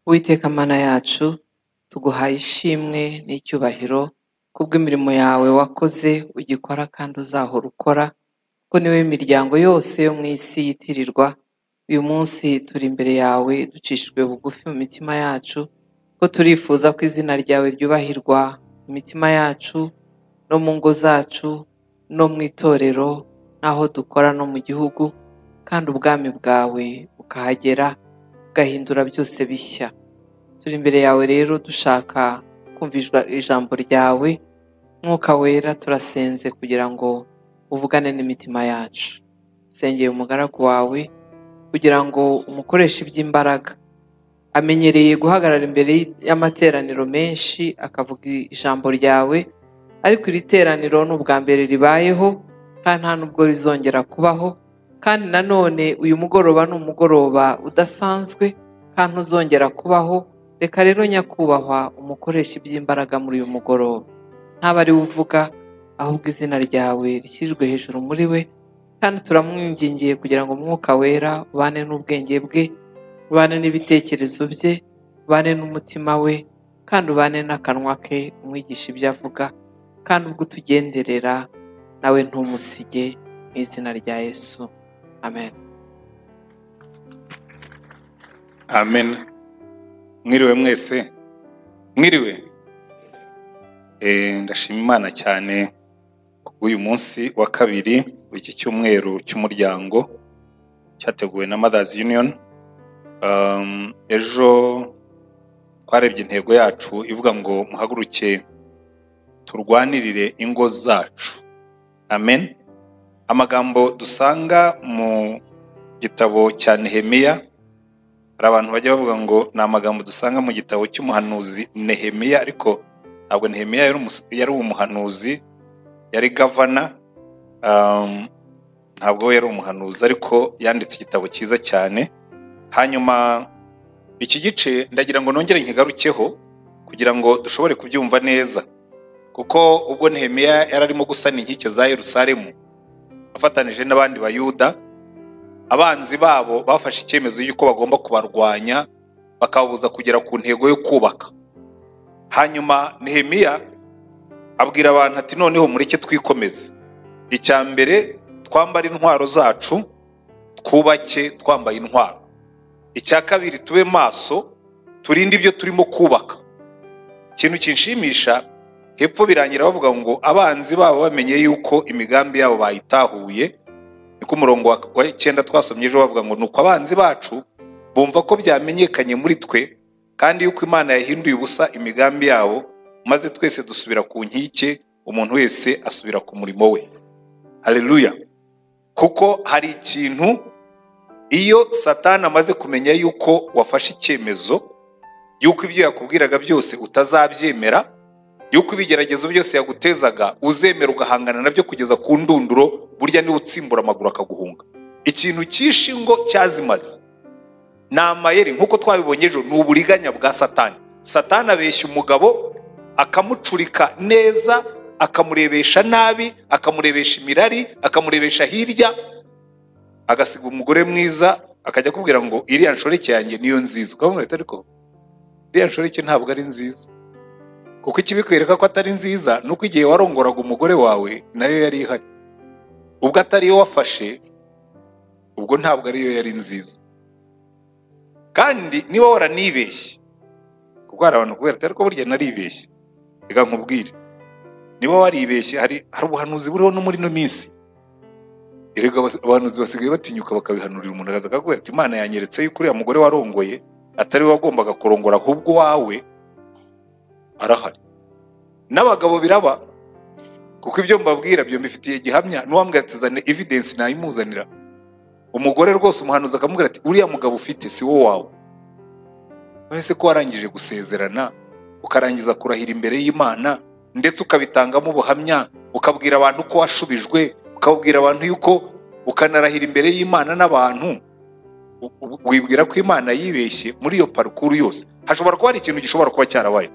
Uwiteka Mana yacu tuguhaye ishimwe n'icyubahiro kubw'imirimo yawe wakoze ugikora kandi uzahora ukora kuko niwe imiryango yose yo mu isi yitirirwa uyu munsi turi imbere yawe ducishijwe bugufi mu mitima yacu ko turifuza ko izina ryawe ryubahirwa mu mitima yacu no mu ngo zacu no mu itorero n'aho dukora no mu gihugu kandi ubwami bwawe bukahagera bugahindura byose bishya turi imbere yawe rero dushaka kumvishwa ijambo ryawe mwuka wera turasenze kugira ngo uvugane n'imitima yacu sengeye umugaragu wawe kugira ngo umukoreshe iby'imbaraga amenyereye guhagarara imbere y'amateraniro menshi akavuga ijambo ryawe ariko iri teraniro ni ubwa mbere ribayeho kandi nta n'ubwo rizongera kubaho kandi nanone uyu mugoroba ni umugoroba udasanzwe kandi ntuzongera kubaho reka rero nyakubahwa umukoresha iby'imbaraga muri uyu mugoroba ntaba ari we uvuga ahubwo izina ryawe rishyirijwe hejuru muri we kandi turamwingingiye kugira ngo umwuka wera ubane n'ubwenge bwe ubane n'ibitekerezo bye ubane n'umutima we kandi ubane n'akanwa ke umwigisha ibyo avuga kandi ubwo utugenderera nawe ntumusige mu izina rya yesu amen amen mwiriwe mwese mwiriwe Eh, ndashima imana cyane uyu munsi wa kabiri w'iki cyumweru cy'umuryango cyateguwe na mothers union Um, ejo twarebye intego yacu ivuga ngo muhaguruke turwanirire ingo zacu amen amagambo dusanga mu gitabo cya nehemiya hari abantu bajya bavuga ngo ni amagambo dusanga mu gitabo cy'umuhanuzi nehemiya ariko ntabwo nehemiya yari umus- yari umuhanuzi yari gavana um, ntabwo we yari umuhanuzi ariko yanditse igitabo cyiza cyane hanyuma iki gice ndagira ngo nongere nkigarukeho kugira ngo dushobore kubyumva neza kuko ubwo nehemiya yari arimo gusana inkike za yerusalemu afatanije n'abandi bayuda abanzi babo bafashe icyemezo y'uko bagomba kubarwanya bakababuza kugera ku ntego yo kubaka hanyuma nehemiya abwira abantu ati noneho mureke twikomeze icya mbere twambare intwaro zacu twubake twambaye intwaro icya kabiri tube maso turinde ibyo turimo kubaka ikintu kinshimisha hepfo birangira bavuga ngo abanzi babo bamenye yuko imigambi yabo bayitahuye niko umurongo wa- wa icyenda twasomye ejo bavuga ngo nuko abanzi bacu bumva ko byamenyekanye muri twe kandi yuko imana yahinduye ubusa imigambi yabo maze twese dusubira ku nkike umuntu wese asubira ku murimo we haleluya kuko hari ikintu iyo satani amaze kumenya yuko wafashe icyemezo yuko ibyo yakubwiraga byose utazabyemera yuko ibigeragezo byose yagutezaga uzemera ugahangana nabyo kugeza ku ndunduro burya niwe utsimbura amaguru akaguhunga ikintu cyishe ingo cyazimaze ni amayeri nk'uko twabibonye ejo ni uburiganya bwa satani satani abeshya umugabo akamucurika neza akamurebesha nabi akamurebesha imirari akamurebesha hirya agasiga umugore mwiza akajya akubwira ngo iriya nshoreke yanjye niyo nziza ukavuga ngo ariko iriya nshoreke ntabwo ari nziza kuko ikibikwereka ko atari nziza ni uko igihe warongoraga umugore wawe nayo yari ihari ubwo atari yo wafashe ubwo ntabwo ariyo yari nziza kandi niba waranibeshye kuko hari abantu kubera atari ko burya naribeshye reka nkubwire niba waribeshye hari hari ubuhanuzi buriho no muri ino minsi erega abas- abahanuzi basigaye batinyuka bakabihanurira umuntu akaza akakubwira ati imana yanyeretse yuko uriya mugore warongoye atari we wagombaga kurongora ahubwo wawe arahari n'abagabo biraba kuko ibyo mbabwira byo mbifitiye gihamya n'uwambwira ati zane evidence nayimuzanira umugore rwose umuhanuzi akamubwira ati uriya mugabo ufite si wo wawe none se ko warangije gusezerana ukarangiza kurahira imbere y'imana ndetse ukabitangamo ubuhamya ukabwira abantu ko washubijwe ukabwira abantu yuko ukanarahira imbere y'imana n'abantu u- u- wibwira ko imana yibeshye muri iyo parukuru yose hashobora kuba hari ikintu gishobora kuba cyarabaye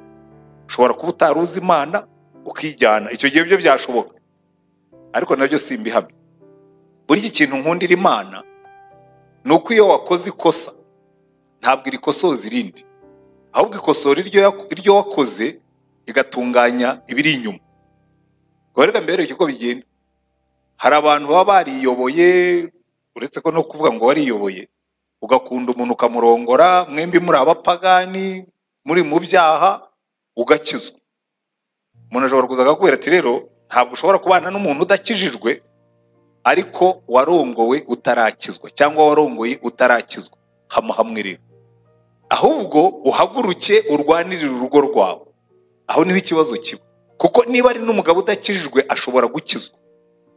ushobora kuba utari uzi imana ukijyana icyo gihe byo byashoboka ariko nabyo si imbihamya buri iki kintu nkundira imana ni uko iyo wakoze ikosa ntabwo irikosoza irindi ahubwo ikosora iryo yak- iryo wakoze igatunganya ibiri inyuma ubwo rero mbere uko bigenda hari abantu baba bariyoboye uretse ko no kuvuga ngo wariyoboye ugakunda umuntu ukamurongora mwembi muri abapagani muri mu byaha ugakizwa umuntu ashobora kuza akakubwira ati rero ntabwo ushobora kubana n'umuntu udakijijwe ariko warongowe utarakizwa cyangwa warongoye utarakizwa hamuhamwe rero ahubwo uhaguruke urwanirire urugo rwawe aho niho ikibazo kiba kuko niba ari n'umugabo udakijijwe ashobora gukizwa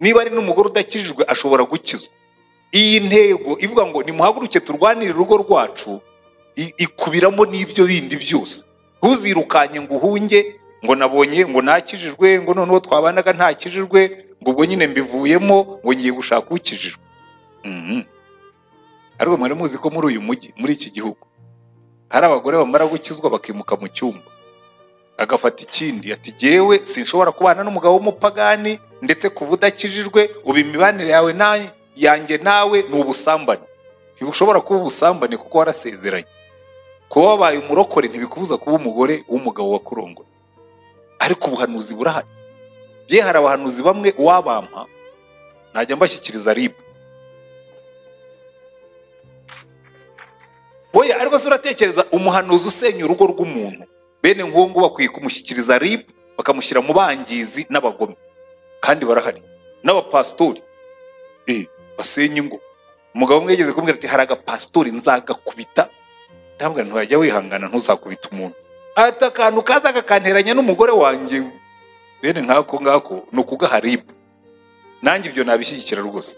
niba ari n'umugore udakijijwe ashobora gukizwa iyi ntego ivuga ngo nimuhaguruke turwanire urugo rwacu i- ikubiramo n'ibyo bindi byose ntuzirukanye ngo uhunge ngo nabonye ngo ntakijijwe ngo noneho twabanaga ntakijijwe ngo ubwo nyine mbivuyemo ngo ngiye gushaka ukijijwe Mhm. ariko mwari muzi ko muri uyu mujyi muri iki gihugu hari abagore bamara gukizwa bakimuka mu cyumba agafata ikindi ati jyewe sinshobora kubana n'umugabo w'umupagani ndetse kuva udakijijwe ubu imibanire yawe na yanjye nawe ni ubusambane ntibushobora kuba ubusambane kuko warasezeranye kuba wabaye umurokore ntibikubuza kuba umugore w'umugabo wakurongoye ariko ubuhanuzi burahari bye hari abahanuzi bamwe uwabampa najya mbashyikiriza ribu oya ariko se uratekereza umuhanuzi usenya urugo rw'umuntu bene nk'uwo nguwo bakwiye kumushyikiriza ribu bakamushyira mu bangizi n'abagome kandi barahari n'abapasitori eh, basenya ingo umugabo umwe yageze kumbwira ati hari agapasitori nzagakubita ndabwira nti wajya wihangana ntuzakubita umuntu ati akantu kaza kakanteranya n'umugore wanjye bene nkako ngako ni ukugaha ribu nanjye ibyo nabishyigikira rwose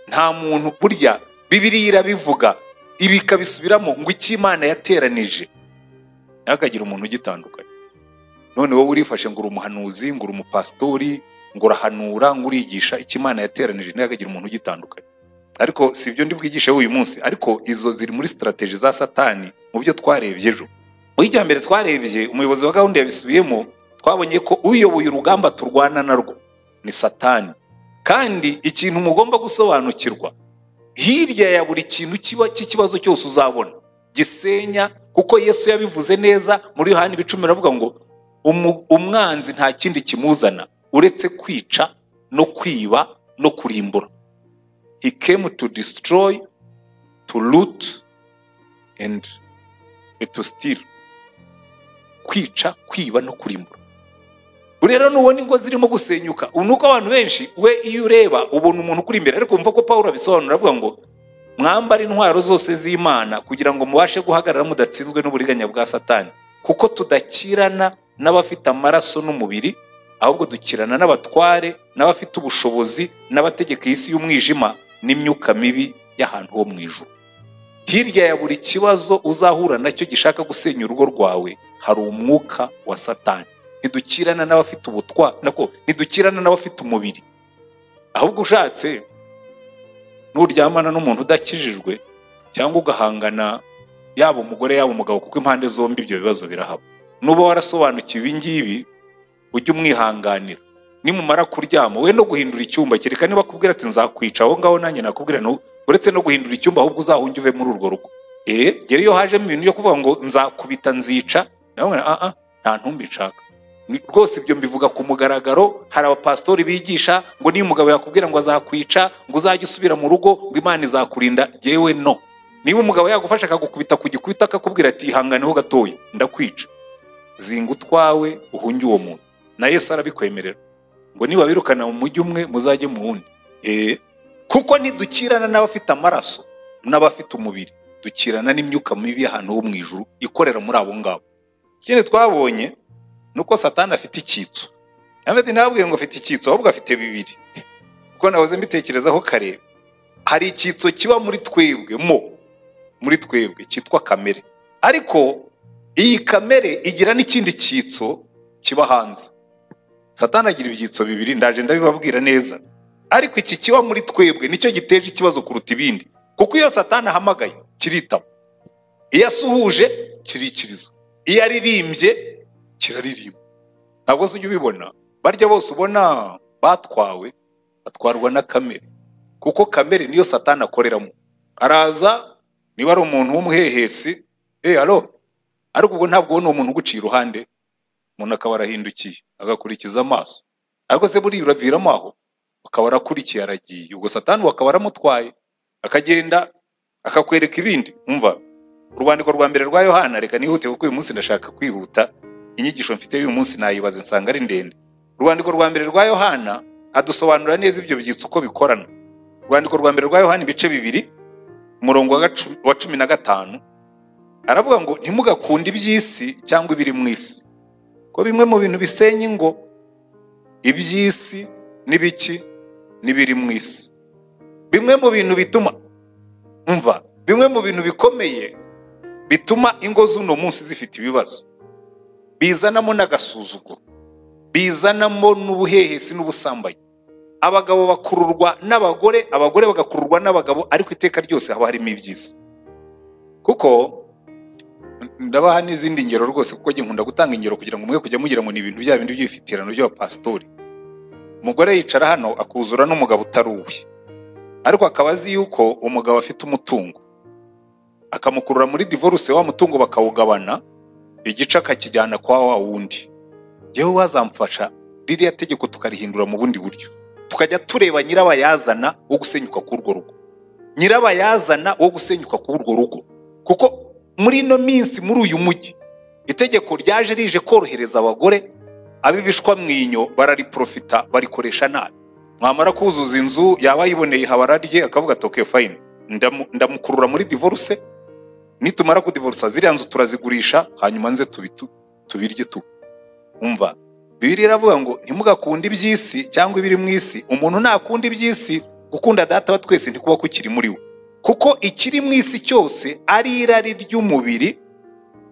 nta muntu burya bibiriya irabivuga ibi ikabisubiramo ngo icyo imana yateranije ntihakagire umuntu ugitandukanye none wowe urifashe ngo uri umuhanuzi ngo uri umupasitori ngo urahanura ngo urigisha icyo imana yateranije ntihakagire umuntu ugitandukanye ariko si ibyo ndi bwigishe uyu munsi ariko izo ziri muri sitarateji za satani mu byo twarebye ejo mu y'ijyambere twarebye umuyobozi wa gahunda yabisubiyemo twabonye ko uyoboye urugamba turwana narwo ni satani kandi ikintu mugomba gusobanukirwa hirya ya buri kintu kiba cy'ikibazo cyose uzabona gisenya kuko yesu yabivuze neza muri yohani ibicumi aravuga ngo "Umu- umwanzi nta kindi kimuzana uretse kwica no kwiba no kurimbura he came to destroy to root and to steal kwica kwiba no kurimbura rero nubona ingo zirimo gusenyuka ubu nuko abantu benshi we iyo ureba ubona umuntu ukuri imbere ariko wumva ko paul abisobanura avuga ngo mwambara intwaro zose z'imana kugira ngo mubashe guhagarara mudatsinzwe n'uburiganya bwa satani kuko tudakirana n'abafite amaraso n'umubiri ahubwo dukirana n'abatware n'abafite ubushobozi n'abategeka isi y'umwijima n'imyuka mibi y'ahantu ho mu ijuru hirya ya buri kibazo uzahura nacyo gishaka gusenya urugo rwawe hari umwuka wa satani ntidukirana n'abafite ubutwa nako ntidukirana n'abafite umubiri ahubwo ushatse nuryamana n'umuntu udakijijwe cyangwa ugahangana yaba umugore yaba umugabo kuko impande zombi ibyo bibazo birahaba nuba warasobanukiwe ibi ngibi ujye umwihanganira nimumara kuryama we no guhindura icyumba kereka niba akubwira ati nzakwica aho ngaho nanjye nakubwira nti uretse no guhindura icyumba ahubwo uzahunge uve muri urwo rugo eh jyewe iyo hajemo ibintu byo kuvuga ngo nzakubita nzica nawe ah ah nta ntumbi nshaka Ni- rwose ibyo mbivuga ku mugaragaro hari abapasitori bigisha ngo niba umugabo yakubwira ngo azakwica ngo uzajye usubira mu rugo ngo imana izakurinda jyewe no niba umugabo yagufasha akagukubita ku gikubita akakubwira ati ihanganeho gatoya ndakwica zinga utwawe uhunge uwo muntu na yesu arabikwemerera ngo niba birukana mu mujyi umwe muzajye mu wundi Eh, kuko ntidukirana n'abafite amaraso n'abafite umubiri dukirana n'imyuka mibi y'ahantu ho mu ijuru ikorera muri abo ngabo ikindi twabonye ni uko satani afite icyitso ati ntabwiye ngo afite icyitso ahubwo afite bibiri kuko nahoze mbitekerezaho kare hari icyitso kiba muri twebwe mo muri twebwe cyitwa kamere ariko iyi kamere igira n'ikindi cyitso kiba hanze satani agira ibyitso bibiri ndaje ndabibabwira neza ariko iki kiba muri twebwe nicyo giteje ikibazo kuruta ibindi kuko iyo satani ahamagaye kiritaba iyo asuhuje kirikiriza iyo aririmbye kiraririmba ntabwo se ujya ubibona barya bose ubona batwawe batwarwa na kamere kuko kamere niyo satani akoreramo araza niba ari umuntu w'umuhehesi eh alo ariko ubwo ntabwo ubona uwo muntu uguciye iruhande umuntu akaba arahindukiye agakurikiza amaso ariko se buriya uraviramo aho akaba arakurikiye aragiye ubwo satani we akaba aramutwaye akagenda akakwereka ibindi umva urwandiko rwa mbere rwa yohana reka nihute kuko uyu munsi ndashaka kwihuta inyigisho mfite y'uyu munsi nayibaze nsanga ari ndende urwandiko rwa mbere rwa yohana adusobanura neza ibyo byitso uko bikorana urwandiko rwa mbere rwa yohana ibice bibiri umurongo wa gacu- wa cumi na gatanu aravuga ngo ntimugakunde iby'isi cyangwa ibiri mu isi ko bimwe mu bintu bisenya ingo iby'isi n'ibiki n'ibiri mu isi bimwe mu bintu bituma umva bimwe mu bintu bikomeye bituma ingo z'uno munsi zifite ibibazo bizanamo n'agasuzuguro bizanamo n'ubuhehesi n'ubusambanyi abagabo bakururwa n'abagore abagore bagakururwa n'abagabo ariko iteka ryose haba harimo ibyiza kuko ndabaha n'izindi ngero rwose kuko njye nkunda gutanga ingero kugira ngo mwe kujya mugira ngo ni ibintu bya bindi by'ibifitirano by'abapasitori umugore yicara hano akuzura n'umugabo utari uwe ariko akaba azi yuko umugabo afite umutungo akamukurura muri divorce wa mutungo bakawugabana igice akakijyana kwa wa wundi yewe wazamfasha ririya tegeko tukarihindura mu bundi buryo tukajya tureba nyirabayazana wo gusenyuka k'urwo rugo nyirabayazana wo gusenyuka k'urwo rugo kuko muri ino minsi muri uyu mujyi itegeko ryaje rije korohereza abagore ab'ibishwa mwinyo barariprofita barikoresha nabi mwamara kuzuza inzu yaba yiboneye habara rye akavuga ati okay fine ndamu- ndamukurura muri divorce nitumara kudivorsa ziriya nzu turazigurisha hanyuma nze tubitu tubirye tu umva bibiri iravuga ngo ntimugakunde iby'isi cyangwa ibiri mu isi umuntu nakunda iby'isi gukunda data wa twese ntikuba kukiri muri we kuko ikiri mu isi cyose ari irari ry'umubiri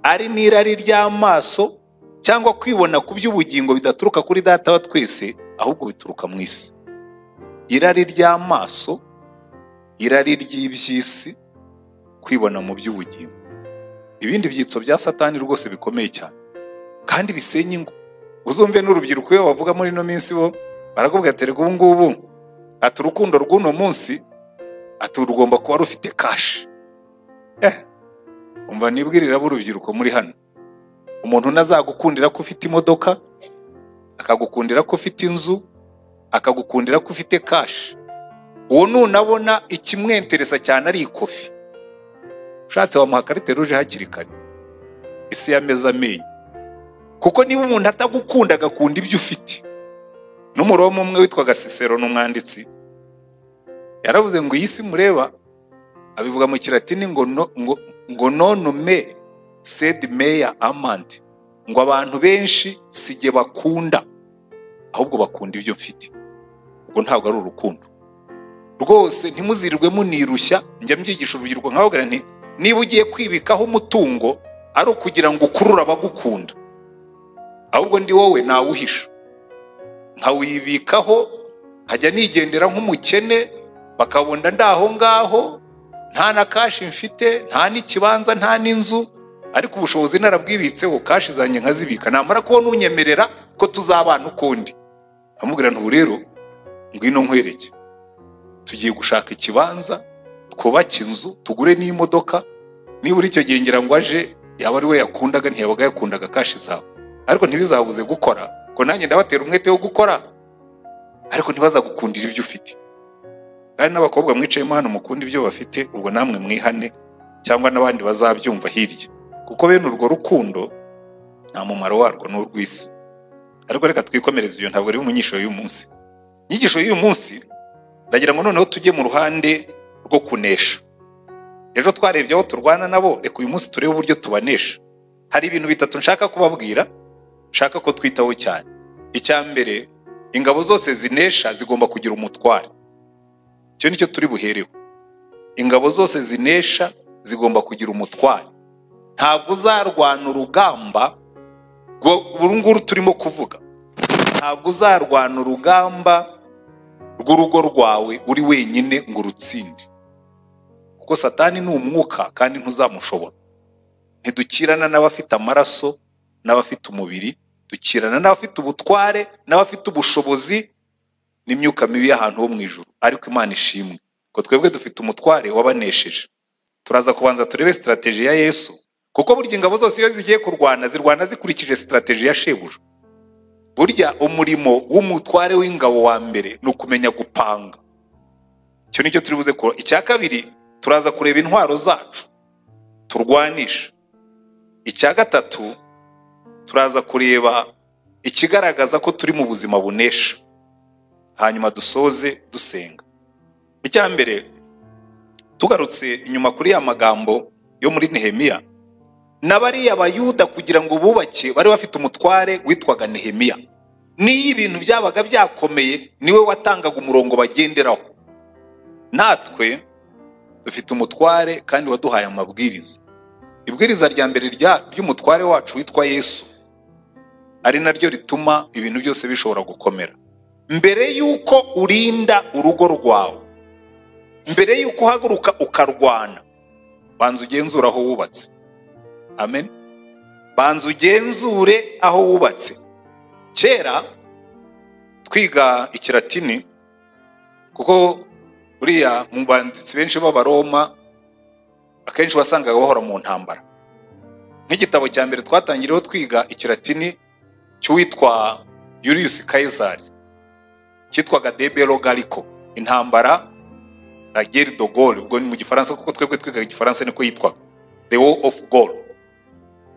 ari n'irari ry'amaso cyangwa kwibona ku by'ubugingo bidaturuka kuri data wa twese ahubwo bituruka mu isi irari ry'amaso irari ry'iby'isi kwibona mu by'ubugingo ibindi byitso bya satani rwose bikomeye cyane kandi bisenya ingo uzumve n'urubyiruko iyo bavuga muri ino minsi bo barakubwira ati reka ubu ngubu ati urukundo rw'uno munsi ati rugomba kuba rufite kashi eh umva nibwirira b'urubyiruko muri hano umuntu unazagukundira ko ufite imodoka akagukundira ko ufite inzu akagukundira ko ufite kashi uwo nunabona ikimwenteresa cyane ari ikofi ushatse wamuha karite ruje hakiri kare isi yameze amenyo kuko niba umuntu atagukunda agakunda ibyo ufite n'umuroma umwe witwaga sisero n'umwanditsi yaravuze ngo iyi si mureba abivuga mu kiratini ngo no, ngo, ngo nonume sed meya amandi ngo abantu benshi si jye bakunda ahubwo bakunda ibyo mfite ubwo ntabwo ari urukundo rwose ntimuzirirwe munirushya njya mbyigisha urubyiruko nkababwira nti niba ugiye kwibikaho umutungo ari ukugira ngo ukurure abagukunda ahubwo ndi wowe nawuhisha nkawibikaho nkajya nigendera nk'umukene bakabunda ndaho ngaho nta na kashi mfite nta n'ikibanza nta n'inzu ariko ubushobozi narabwibitseho kashi zanjye nkazibika namara kubona unyemerera ko tuzabana ukundi amubwira ntubu rero ngwino nkwereke tugiye gushaka ikibanza twubake inzu tugure n'imodoka nibura icyo gihe ngira ngo aje yaba ari we yakundaga ntiyabaga yakundaga kashi zawe ariko ntibizabuze gukora ko nanjye ndabatera umwete wo gukora ariko ntibazagukundira ibyo ufite kandi n'abakobwa mwicayemo hano mukunda ibyo bafite ubwo namwe mwihane cyangwa n'abandi bazabyumva hirya kuko bene urwo rukundo nta mumaro warwo ni urw'isi ariko reka twikomereze ibyo ntabwo ari mu nyigisho y'uyu munsi inyigisho y'uyu munsi ndagira ngo noneho tujye mu ruhande rwo kunesha ejo twarebye aho turwana nabo reka uyu munsi turebe uburyo tubanesha hari ibintu bitatu nshaka kubabwira nshaka ko twitaho cyane icya mbere ingabo zose zinesha zigomba kugira umutware icyo nicyo turi buhereho ingabo zose zinesha zigomba kugira umutware ntabwo uzarwana urugamba rwo- uru nguru turimo kuvuga ntabwo uzarwana urugamba rw'urugo rwawe uri wenyine ngo urutsinde kuko satani ni umwuka kandi ntuzamushobora ntidukirana n'abafite amaraso n'abafite umubiri dukirana n'abafite ubutware n'abafite ubushobozi n'imyuka mibi y'ahantu ho mu ijuru ariko imana ishimwe ko twebwe dufite umutware wabanesheje turaza kubanza turebe sitarateji ya yesu kuko burya ingabo zose iyo zigiye kurwana zirwana zikurikije sitarateji ya shebuja burya umurimo w'umutware w'ingabo wa mbere ni ukumenya gupanga icyo nicyo turi buze ko icya kabiri turaza kureba intwaro zacu turwanisha icya gatatu turaza kureba ikigaragaza ko turi mu buzima bunesha hanyuma dusoze dusenga icya mbere tugarutse inyuma kuri ya magambo yo muri nehemiya na bariya bayuda kugira ngo bubake bari bafite umutware witwaga nehemiya n'iyo ibintu byabaga byakomeye niwe watangaga umurongo bagenderaho natwe dufite umutware kandi waduhaye amabwiriza ibwiriza rya mbere rya- ry'umutware wacu witwa yesu ari naryo rituma ibintu byose bishobora gukomera mbere y'uko urinda urugo rwawe mbere y'uko uhaguruka ukarwana banza ugenzura aho wubatse amen banza ugenzure aho wubatse kera twiga ikiratini kuko buriya mu banditsi benshi b'abaroma akenshi wasangaga bahora mu ntambara nk'igitabo cya mbere twatangiriyeho twiga ikiratini cy'uwitwa yuriyusi kayizari cyitwaga debero gariko intambara na geri do gol ubwo ni mu gifaransa kuko twebwe twigaga igifaransa niko yitwaga the war of goal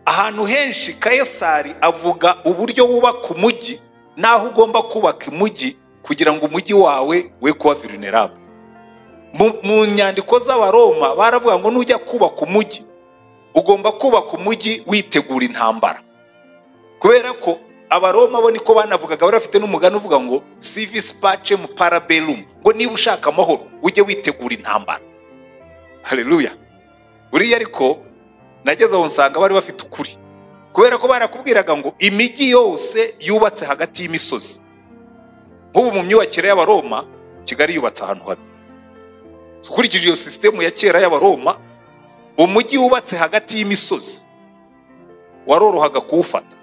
ahantu henshi kayesari avuga uburyo wubaka umujyi n'aho ugomba kubaka umujyi kugira ngo umujyi wawe we kuba vulnerable mu, mu nyandiko z'abaroma baravuga ngo nujya kubaka umujyi ugomba kubaka umujyi witegura intambara kubera ko abaroma bo niko banavugaga bari bafite n'umugani uvuga ngo civis pacem paraberum ngo niba ushaka amahoro ujye witegura intambara haleluya buriya ariko nageze aho nsanga bari bafite ukuri kubera ko barakubwiraga ngo imijyi yose yubatse hagati y'imisozi nk'ubu mu myubakire y'abaroma kigali yubatse ahantu habi ukurikije iyo sisitemu ya kera y'abaroma umujyi wubatse hagati y'imisozi warorohaga kuwufata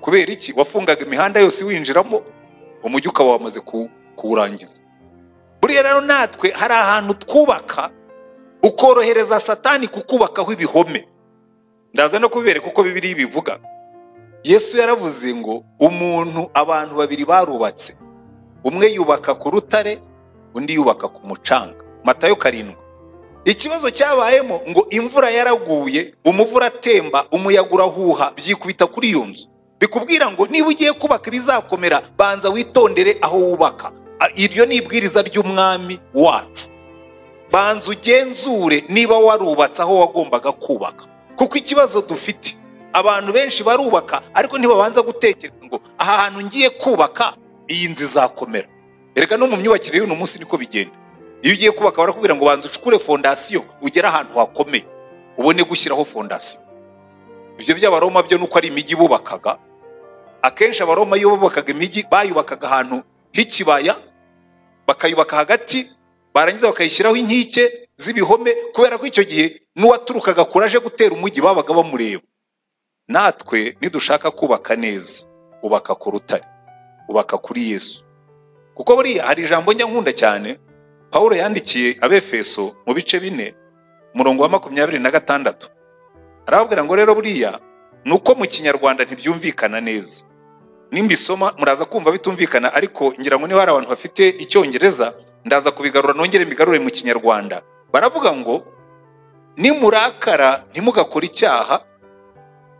kubera iki wafungaga imihanda yose winjiramo umujyi ukaba wamaze kuwu- kuwurangiza buriya rero natwe hari ahantu twubaka ukorohereza satani kukubakaho ibihome ndaza no kubibereka uko bibiri bivuga yesu yaravuze ngo umuntu abantu babiri barubatse umwe yubaka ku rutare undi yubaka ku mucanga matayo karindwi ikibazo cyabayemo ngo imvura yaraguye umuvura atemba umuyaga urahuha byikubita kuri iyo nzu bikubwira ngo niba ugiye kubaka ibizakomera banza witondere aho wubaka A- iryo ni ibwiriza ry'umwami wacu banza ugenzure niba warubatse aho wagombaga kubaka kuko ikibazo dufite abantu benshi barubaka ariko ntibabanza gutekereza ngo aha hantu ngiye kubaka iyi nzu izakomera erega no mu myubakire y'uno munsi niko bigenda iyo ugiye kubaka barakubwira ngo banza ucukure fondasiyo ugere ahantu hakomeye ubone gushyiraho fondasiyo ibyo by'abaroma byo nuko ari imijyi bubakaga akenshi abaroma iyo bubakaga imijyi bayubakaga ahantu h'ikibaya bakayubaka hagati barangiza bakayishyiraho inkike z'ibihome kubera ko icyo gihe n'uwaturukaga kure aje gutera umujyi babaga bamureba natwe nidushaka kubaka neza ubaka ku rutare ubaka kuri yesu kuko buriya hari ijambo njya nkunda cyane pawulo yandikiye abefeso mu bice bine umurongo wa makumyabiri na gatandatu arababwira ngo rero buriya ni uko mu kinyarwanda ntibyumvikana neza nimbisoma muraza kumva bitumvikana ariko ngira ngo niba hari abantu bafite icyongereza ndaza kubigarura nongere mbigarure mu kinyarwanda baravuga ngo nimurakara ntimugakore icyaha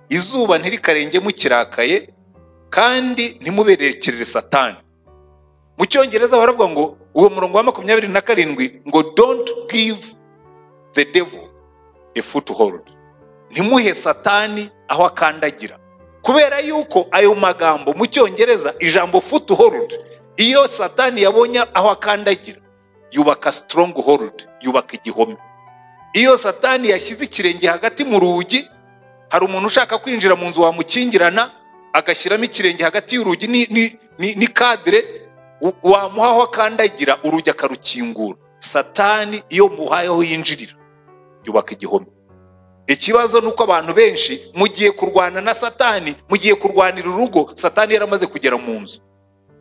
izuba ntirikarenge mukirakaye kandi ntimuberekerere satani mu cyongereza baravuga ngo uwo murongo wa makumyabiri na karindwi ngo don't give the devil a foothold ntimuhe satani aho akandagira kubera yuko ayo magambo mu cyongereza ijambo foothold iyo satani yabonye aho akandagira yubaka stronghold yubaka igihome iyo satani yashyize ikirenge hagati mu rugi hari umuntu ushaka kwinjira mu nzu wamukingirana agashyiramo ikirenge hagati y'urugi ni- ni- ni- ni kadire u- wamuha aho akandagira urugi akarukingura satani iyo muhaye aho yinjirira yubaka igihome ikibazo ni uko abantu benshi mugiye kurwana na satani mugiye kurwanira urugo satani yaramaze kugera mu nzu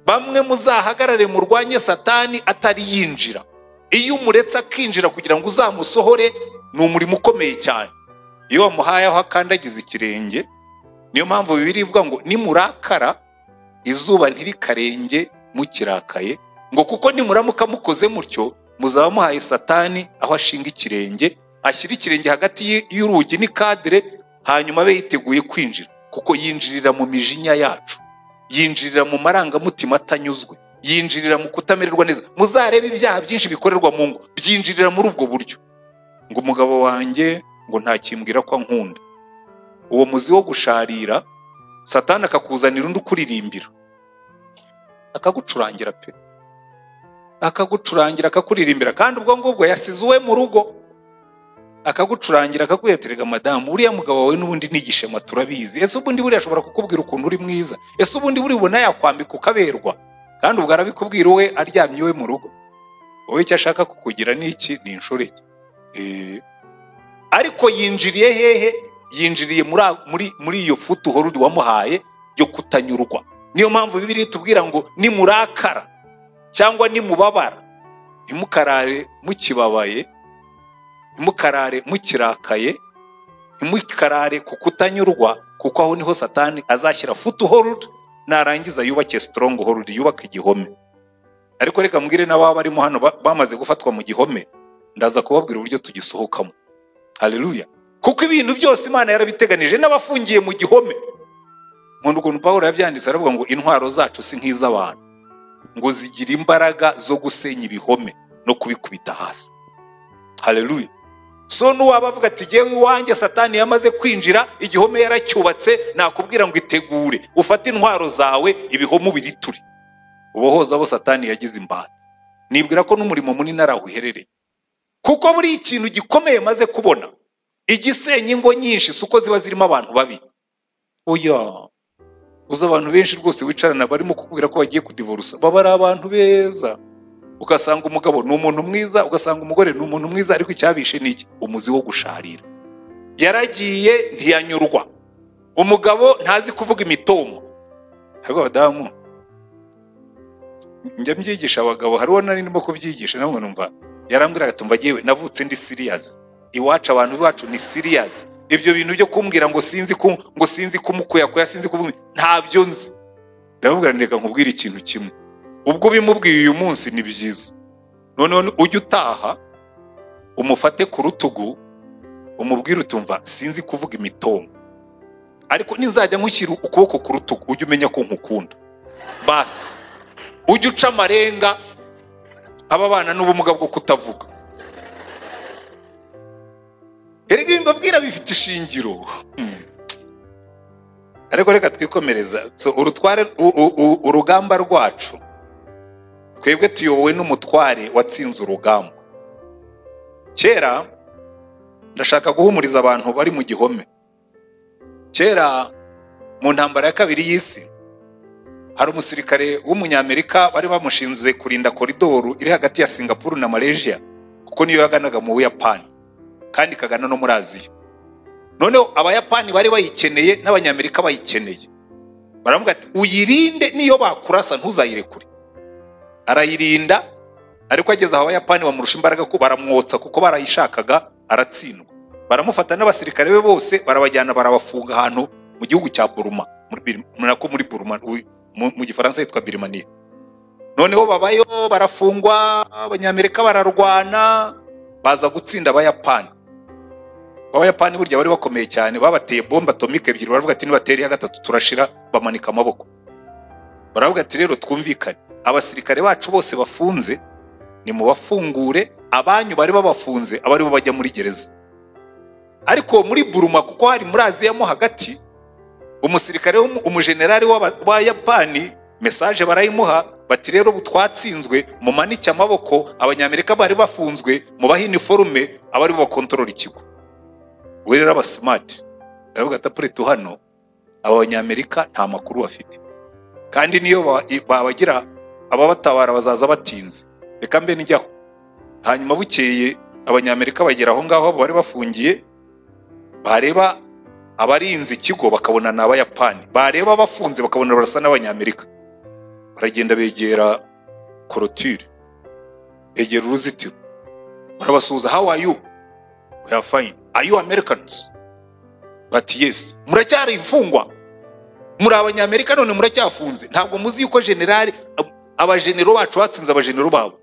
bamwe muzahagarare murwanye satani atari yinjira iyo umuretse akinjira kugira ngo uzamusohore ni umurimo ukomeye cyane iyo wamuhaye aho akandagiza ikirenge niyo mpamvu bibiri ivuga ngo nimurakara izuba ntirikarenge mukirakaye ngo kuko nimuramuka mukoze mutyo muzaba muhaye satani aho ashinga ikirenge ashyira ikirenge hagati y- y'urugi n'ikadire hanyuma abe yiteguye kwinjira kuko yinjirira mu mijinya yacu yinjirira mu marangamutima atanyuzwe yinjirira mu kutamererwa neza muzarebe ibyaha byinshi bikorerwa mu ngo byinjirira muri ubwo buryo ngo umugabo wanjye ngo ntakimbwira ko ankunda uwo muzi wo gusharira satani akakuzanira undi ukuririmbira akagucurangira pe akagucurangira akakuririmbira kandi ubwo ngubwo yasize uwe mu rugo akagucurangira akakweterega madamu uriya mugabo wawe n'ubundi ni igishema turabizi ese ubundi buriya ashobora kukubwira ukuntu uri mwiza ese ubundi buribona yakwambika ukaberwa kandi ubwo arabikubwira iwe aryamye iwe mu rugo wowe icyo ashaka kukugira ni iki ni inshoreke Eh, ariko yinjiriye hehe yinjiriye muri a- muri muri iyo futu uhora wamuhaye yo kutanyurwa niyo mpamvu bibiri tubwira ngo nimurakara cyangwa nimubabara ntimukarare mukibabaye ntimukarare mukirakaye ntimukarare ku kutanyurwa kuko aho niho satani azashyira futu hold narangiza yubake strong hold yubake igihome ariko reka mbwire n'ababa barimo hano ba- bamaze gufatwa mu gihome ndaza kubabwira uburyo tugisohokamo haleluya kuko ibintu byose imana yarabiteganije n'abafungiye mu gihome nkunda ukuntu pawulo yabyanditse aravuga ngo intwaro zacu si nk'iz'abantu ngo zigira imbaraga zo gusenya ibihome no kubikubita hasi haleluya so nuwaba avuga ati jyewe iwanjye satani yamaze kwinjira igihome yaracyubatse nakubwira ngo itegure ufate intwaro zawe ibihome ubiriture ubohoza abo satani yagize imbata nibwira ko n'umurimo munini ari aho uherereye kuko buri ikintu gikomeye maze kubona igisenya ingo nyinshi si uko ziba zirimo abantu babi oya uzi abantu benshi rwose wicarana barimo kukubwira ko bagiye kudivorusa baba ari abantu beza ugasanga umugabo ni umuntu mwiza ugasanga umugore ni umuntu mwiza ariko icyabishe ni iki umuzi wo gusharira yaragiye ntiyanyurwa umugabo ntazi kuvuga imitomo ariko abadamu njya mbyigisha abagabo hariho nari ndimo kubyigisha namwe numva yarambwiraga tumva yewe navutse ndi siriyazi iwacu abantu iwacu ni siriyazi ibyo bintu byo kumbwira ngo sinzi ku ngo sinzi kumukuyakuya sinzi kuvuga ntabyo nzi ndamubwira nti reka nkubwire ikintu kimwe ubwo ubimubwiye uyu munsi ni byiza noneho ni- ujye utaha umufate ku rutugu umubwire utumva sinzi kuvuga imitongo ariko nizajya nkushyira ukuboko ku rutugu ujye umenya ko nkukunda basi ujye uca amarenga ababana n'ubumuga bwo kutavuga erega ibi mbabwira bifite ishingiro Hmm. ariko reka twikomereza So, urutware u- u- u- urugamba rwacu twebwe tuyobowe n'umutware watsinze urugamba kera ndashaka guhumuriza abantu bari mu gihome kera mu ntambara ya kabiri y'isi hari umusirikare w'umunyamerika bari bamushinze kurinda koridoru iri hagati ya singapuru na malaysia kuko niyo yaganaga mu buyapani kandi ikagana no muri aziya noneho abayapani bari bayikeneye n'abanyamerika bayikeneye baravuga ati uyirinde niyo bakurasa ntuzayirekure arayirinda ariko ageze aho abayapani bamurusha imbaraga ko baramwotsa kuko barayishakaga aratsindwa baramufata n'abasirikare be bose barabajyana barabafunga ahantu mu gihugu cya buruma muri Bir- nako muri buruma uyu- mu mu gifaransa yitwa birimaniya noneho babayo barafungwa abanyamerika bararwana baza gutsinda abayapani abayapani burya bari bakomeye cyane babateye bombe atomike ebyiri baravuga ati nibatera iya gatatu turashira bamanika amaboko baravuga ati rero twumvikane abasirikare bacu bose bafunze nimubafungure abanyu bari babafunze abari bo bajya muri gereza ariko muri buruma kuko hari muri aziya mo hagati umusirikare w'umu- umujenerali w'aba- w'abayapani mesaje barayimuha bati rero ubu twatsinzwe mumanike amaboko abanyamerika bari bafunzwe mubahe iniforume abari bo bakontorora ikigo we rero abasimati baravuga ati apureti hano aba banyamerika nta makuru bafite kandi niyo ba- babagira ababatabara bazaza batinze reka mbe njyaho hanyuma bukeye abanyamerika bagera aho ngaho bari bafungiye bareba abarinze ikigo bakabona ni abayapani bareba abafunze bakabona barasa n'abanyamerika baragenda begera korotire begera uruzitiro barabasuhuza how are you we are fine are you americans bati yesi muracyari imfungwa muri abanyamerika none muracyafunze ntabwo muzi yuko generali abajenero bacu batsinze abajenero babo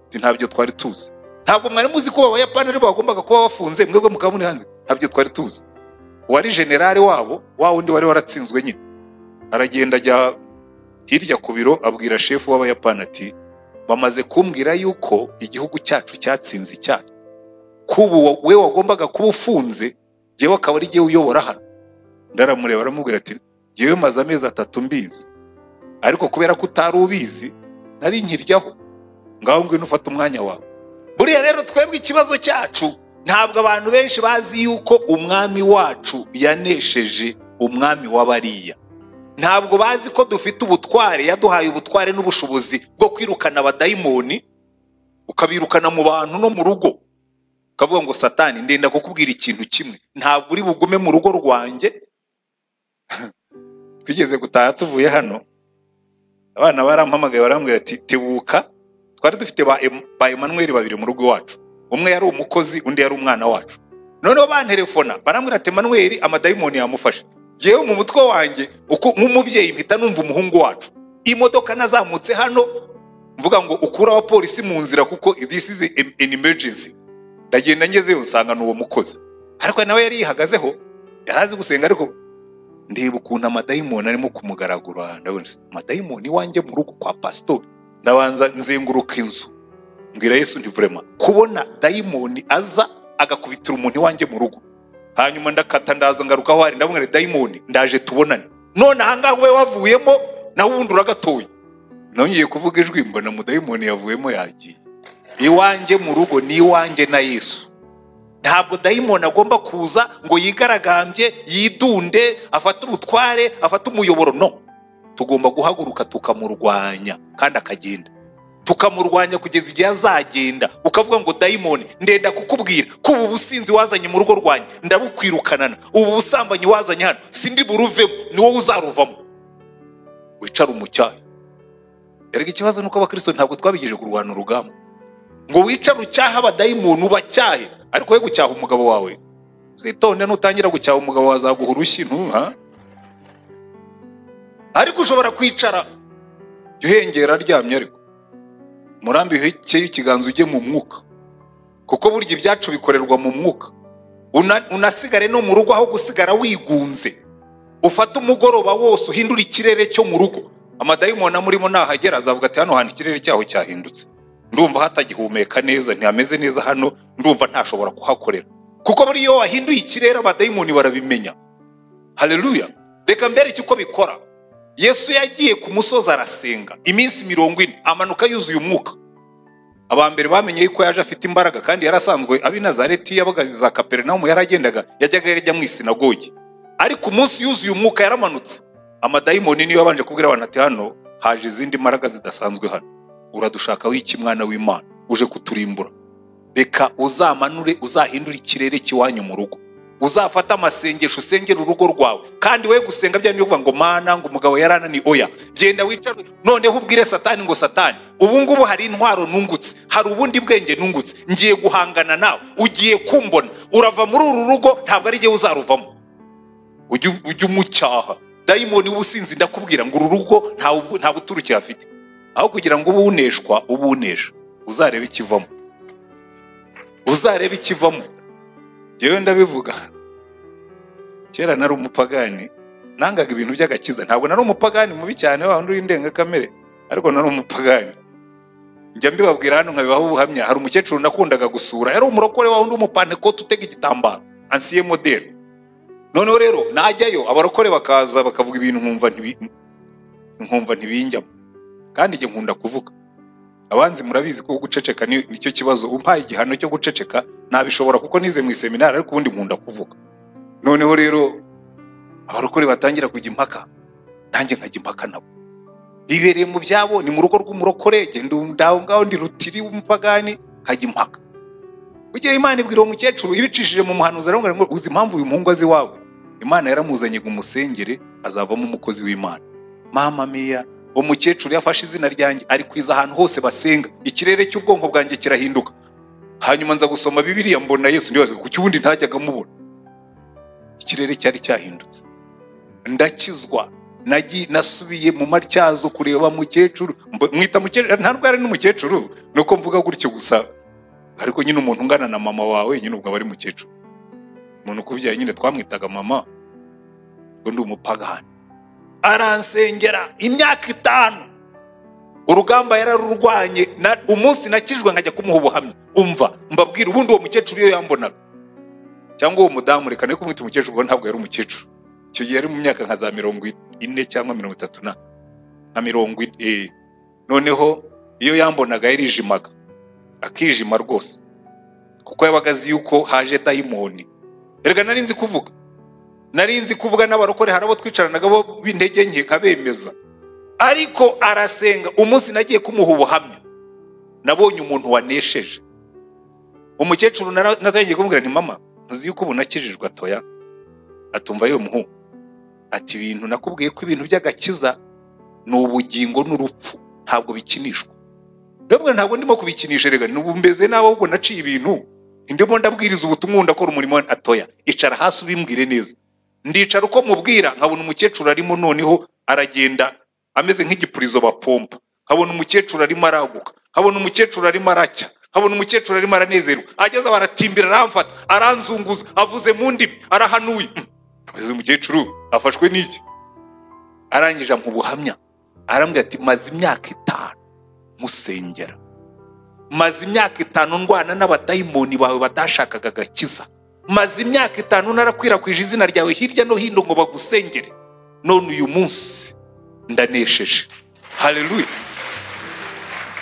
Ati, ntabyo twari tuzi ntabwo mwari muzi ko abayapani aribo bagombaga kuba bafunze mwebwe mukaba muri hanze ntabyo twari tuzi uwari generali wabo wa wundi wari waratsinzwe nyine aragenda ajya hirya ku biro abwira shefu w'abayapani ati bamaze kumbwira yuko igihugu cyacu cyatsinze icyaha kubu we wagombaga kuba ufunze yewe akaba ari jyewe uyobora hano ndaramureba aramubwira ati jyewe maze amezi atatu mbizi ariko kubera ko utari ubizi nari nkiryaho ngaho ngwino ufate umwanya wawe buriya rero twebwe ikibazo cyacu ntabwo abantu benshi bazi yuko umwami wacu yanesheje umwami w'abariya ntabwo bazi ko dufite ubutware yaduhaye ubutware n'ubushobozi bwo kwirukana abadayimoni ukabirukana mu bantu no mu rugo ukavuga ngo satani ndenda kukubwira ikintu kimwe ntabwo uri bugume mu rugo rwanjye twigeze gutaha tuvuye hano abana barampamagaye barambwira ati tebuka twari dufite ba Em- ba emanuweli babiri mu rugo iwacu umwe yari umukozi undi yari umwana wacu noneho banterefona barambwira ati emanuweli amadayimoni yamufashe yewe mu mutwe wanjye uko- nk'umubyeyi mpita numva umuhungu wacu imodoka nazamutse hano mvuga ngo ukure abapolisi mu nzira kuko this is an an emergency ndagenda ngezeyo nsanga ni uwo mukozi ariko nawe yari yihagazeho yari azi gusenga ariko ndeba ukuntu amadayimoni arimo kumugaragura ndabona se, amadayimoni iwanjye mu rugo kwa pasitori ndabanza nzenguruka inzu mbwira yesu nti vurema kubona dayimoni aza agakubitira umuntu iwanjye mu rugo hanyuma ndakata ndaza ngaruka aho hari ndamubwira nti, dayimoni ndaje tubonane none ahangaha ube wavuyemo nawe ubundi uragatoye nongeye kuvuga ijwi mbona mudayimoni yavuyemo yagiye iwanjye mu rugo ni iwanjye na yesu ntabwo dayimoni agomba kuza ngo yigaragambye yidunde afate ubutware afate umuyoboro no tugomba guhaguruka tukamurwanya kandi akagenda tukamurwanya kugeza igihe azagenda ukavuga ngo dayimoni ndenda kukubwira ko ubu businzi wazanye mu rugo rwanjye ndabukwirukanana ubu busambanyi wazanye hano sindi buruvemo ni wowe uzaruvamo wicara umucyayi erega ikibazo ni uko abakirisito ntabwo twabigejeje kurwana urugamba ngo wicare ucyaha abadayimoni ubacyahe ariko we gucyaha umugabo wawe zitonde nutangira gucyaha umugabo wawe azaguha urushyi ntuha ariko ushobora kwicara jya uhengera aryamye ariko murambi uhekeye ikiganza ujye mu mwuka kuko burya ibyacu bikorerwa mu mwuka Una- unasigare no mu rugo aho gusigara wigunze ufate umugoroba wose uhindura ikirere cyo mu rugo amadayimoni amurimo nahagera azavuga ati hano hantu ikirere cyaho cyahindutse ndumva hatagihumeka neza ntihameze neza hano ndumva ntashobora kuhakorera kuko buriya iyo wahinduye ikirere abadayimoni barabimenya haleluya reka mbereke uko bikora yesu yagiye ku musozi arasenga iminsi mirongo ine amanuka yuzuye umwuka aba mbere bamenye yuko yaje afite imbaraga kandi yari asanzwe ab'i nazareti y'abagazi za kaperinaumu yaragendaga yajyaga yajya mu isinagogi ariko umunsi yuzuye umwuka yaramanutse amadayimoni niyo yabanje kubwira abantu ati hano haje izindi mbaraga zidasanzwe hano uradushakaho iki mwana w'imana uje kuturimbura reka uzamanure uzahindure ikirere cy'iwanyu mu rugo uzafate amasengesho usengera urugo rwawe kandi we gusenga bya bivuga ngo mana ngo umugabo yarananiye oya genda wicare noneho ubwire satani ngo satani ubu ngubu hari intwaro nungutse hari ubundi bwenge nungutse ngiye guhangana nawe ugiye kumbona urava muri uru rugo ntabwo ari jyewe uzaruvamo ujye ujye umucyaha dayimoni w'ubusinzi ndakubwira ngo uru rugo nta bu- nta buturukire afite aho kugira ngo ube uneshwa ube unesha uzarebe ikivamo uzarebe ikivamo yewe ndabivuga kera nari umupagani nangaga ibintu by'agakiza ntabwo nari umupagani mubi cyane wa wundi w'indengakamere ariko nari umupagani njya mbibabwira hano nkabibaho ubuhamya hari umukecuru nakundaga gusura yari umurokore wa wundi w'umupantekote utega igitambaro ansiye modeli noneho rero najyayo abarokore bakaza bakavuga ibintu nkumva ntibi- nkumva ntibinjyamo kandi njye nkunda kuvuga abanzi murabizi ko guceceka ni- nicyo kibazo umpaye igihano cyo guceceka nabishobora kuko nize mu iseminari ariko ubundi nkunda kuvuga noneho rero abarokore batangira kujya impaka nanjye nkajya impaka nabo bibereye mu byabo ni mu rugo rw'umurokore genda ndaho ngaho ndi rutiri w'umupagani nkajya impaka bugiye imana ibwira uwo mukecuru ibicishije mu muhanuzi aramubwira ngo uzi impamvu uyu muhungu azi iwawe imana yaramuzanye ngo umusengere azavamo umukozi w'imana mama miya umukecuru yafashe izina ryanjye ari kwiza ahantu hose basenga ikirere cy'ubwonko bwanjye kirahinduka hanyuma nza gusoma bibiriya mbona yesu ndibaza kuki ubundi ntajyaga mubona ikirere cyari cyahindutse ndakizwa nagi- nasubiye mu matyazo kureba mukecuru Mb- mwita mukecuru nta rwari n'umukecuru ni uko mvuga gutyo gusa ariko nyine umuntu ungana na mama wawe nyine ubwo aba ari mukecuru umuntu ukubyaye nyine twamwitaga mama ubwo ndi umupagani aransengera imyaka itanu urugamba yararurwanye na- umunsi nakijwe nkajya kumuha ubuhamya umva mbabwira ubundi uwo mukecuru iyo yambonaga cyangwa uwo mudamu reka nari kumwita umukecuru ubwo ntabwo yari umukecuru icyo gihe yari mu myaka nka za mirongo ine cyangwa mirongo itatu na nka mirongo ine eh. noneho iyo yambonaga yarijimaga akijima rwose kuko yabaga azi yuko haje dayimoni erega nari nzi kuvuga nari nzi kuvuga n'abarokore hari abo twicaranaga bo b'intege nke nkabemeza ariko arasenga umunsi nagiye kumuha ubuhamya nabonye umuntu wanesheje umukecuru nara- natangiye kumubwira nti mama ntuzi yuko ubu nakijijwe atoya atumva yo muhu ati ibintu nakubwiye ko ibintu by'agakiza ni ubugingo n'urupfu ntabwo bikinishwa ndabwira ntabwo ndimo kubikinisha rega nubu mbeze nawe ahubwo naciye ibintu ndimo ndabwiriza ubutumwa ndakora umurimo wa- atoya icara hasi ubimbwire neza ndicara uko mubwira nkabona umukecuru arimo noneho aragenda ameze nk'igipurizo bapompa nkabona umukecuru arimo araguka nkabona umukecuru arimo aracya nkabona umukecuru arimo aranezerwa ageze aho aratimbira aramfata aranzunguza avuze mu ndimi arahanuye avuze umukecuru afashwe n'iki arangije ampa ubuhamya arambwira ati maze imyaka itanu musengera maze imyaka itanu ndwana n'abadayimoni bawe batashakaga agakiza maze imyaka itanu narakwirakwije izina ryawe hirya no hino ngo bagusengere none uyu munsi ndanesheje haleluya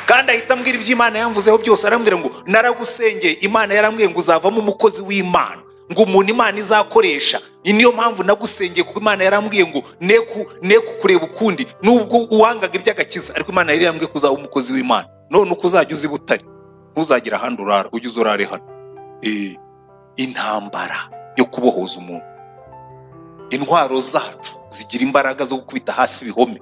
kandi ahita ambwira ibyo imana yamvuzeho byose arambwira ngo naragusengeye imana yarambwiye ngo uzavamo umukozi w'imana ngo umuntu imana izakoresha iyi niyo mpamvu nagusengeye kuko imana yarambwiye ngo ne ku- ne kukureba ukundi nubwo uwangaga iby'agakiza ariko imana yari yarambwiye ko uzaba umukozi w'imana none uko uzajya uza i butare ntuzagera ahandi urara ujye uza urare hano Eh, intambara yo kubohoza umuntu intwaro zacu zigira imbaraga zo gukubita hasi ibihome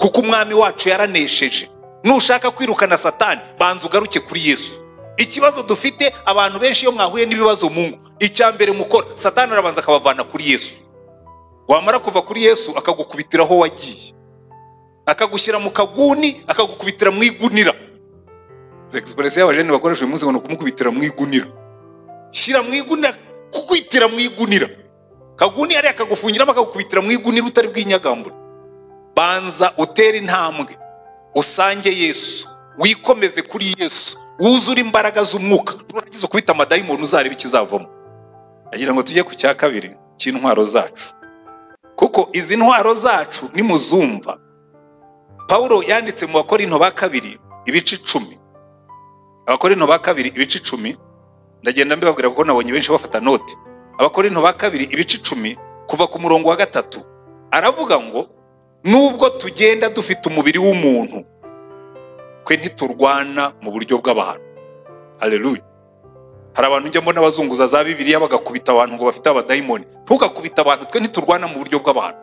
kuko umwami wacu yaranesheje nushaka kwirukana satani banza ugaruke kuri yesu ikibazo dufite abantu benshi iyo mwahuye n'ibibazo mu ngo icya mbere mukora satani arabanza akabavana kuri yesu wamara kuva kuri yesu akagukubitira aho wagiye akagushyira mu kaguni akagukubitira mu igunira egispuresi y'abajene bakoresha uyu munsi ngo ni ukumukubitira mu igunira shyira mu igunira kukwitira mu igunira kaguni yari akagufungiramo akagukubitira mu igunira utari bwinyagambure banza utere intambwe usange yesu wikomeze kuri yesu wuzure imbaraga z'umwuka nurangiza ukubita amadayimoni uzareba ikizavamo agira ngo tujye ku cya kabiri cy'intwaro zacu kuko izi ntwaro zacu nimuzumva pawulo yanditse mu bakorinto ba kabiri ibice icumi abakorinto ba kabiri ibice icumi ndagenda mbibabwira kuko nabonye benshi bafata note abakorinto ba kabiri ibice icumi kuva ku murongo wa gatatu aravuga ngo nubwo tugenda dufite umubiri w'umuntu twe ntiturwana mu buryo bw'abantu haleluya hari abantu njya mbona abazunguza za bibiliya bagakubita abantu ngo bafite abadayimoni ntugakubite abantu twe ntiturwana mu buryo bw'abantu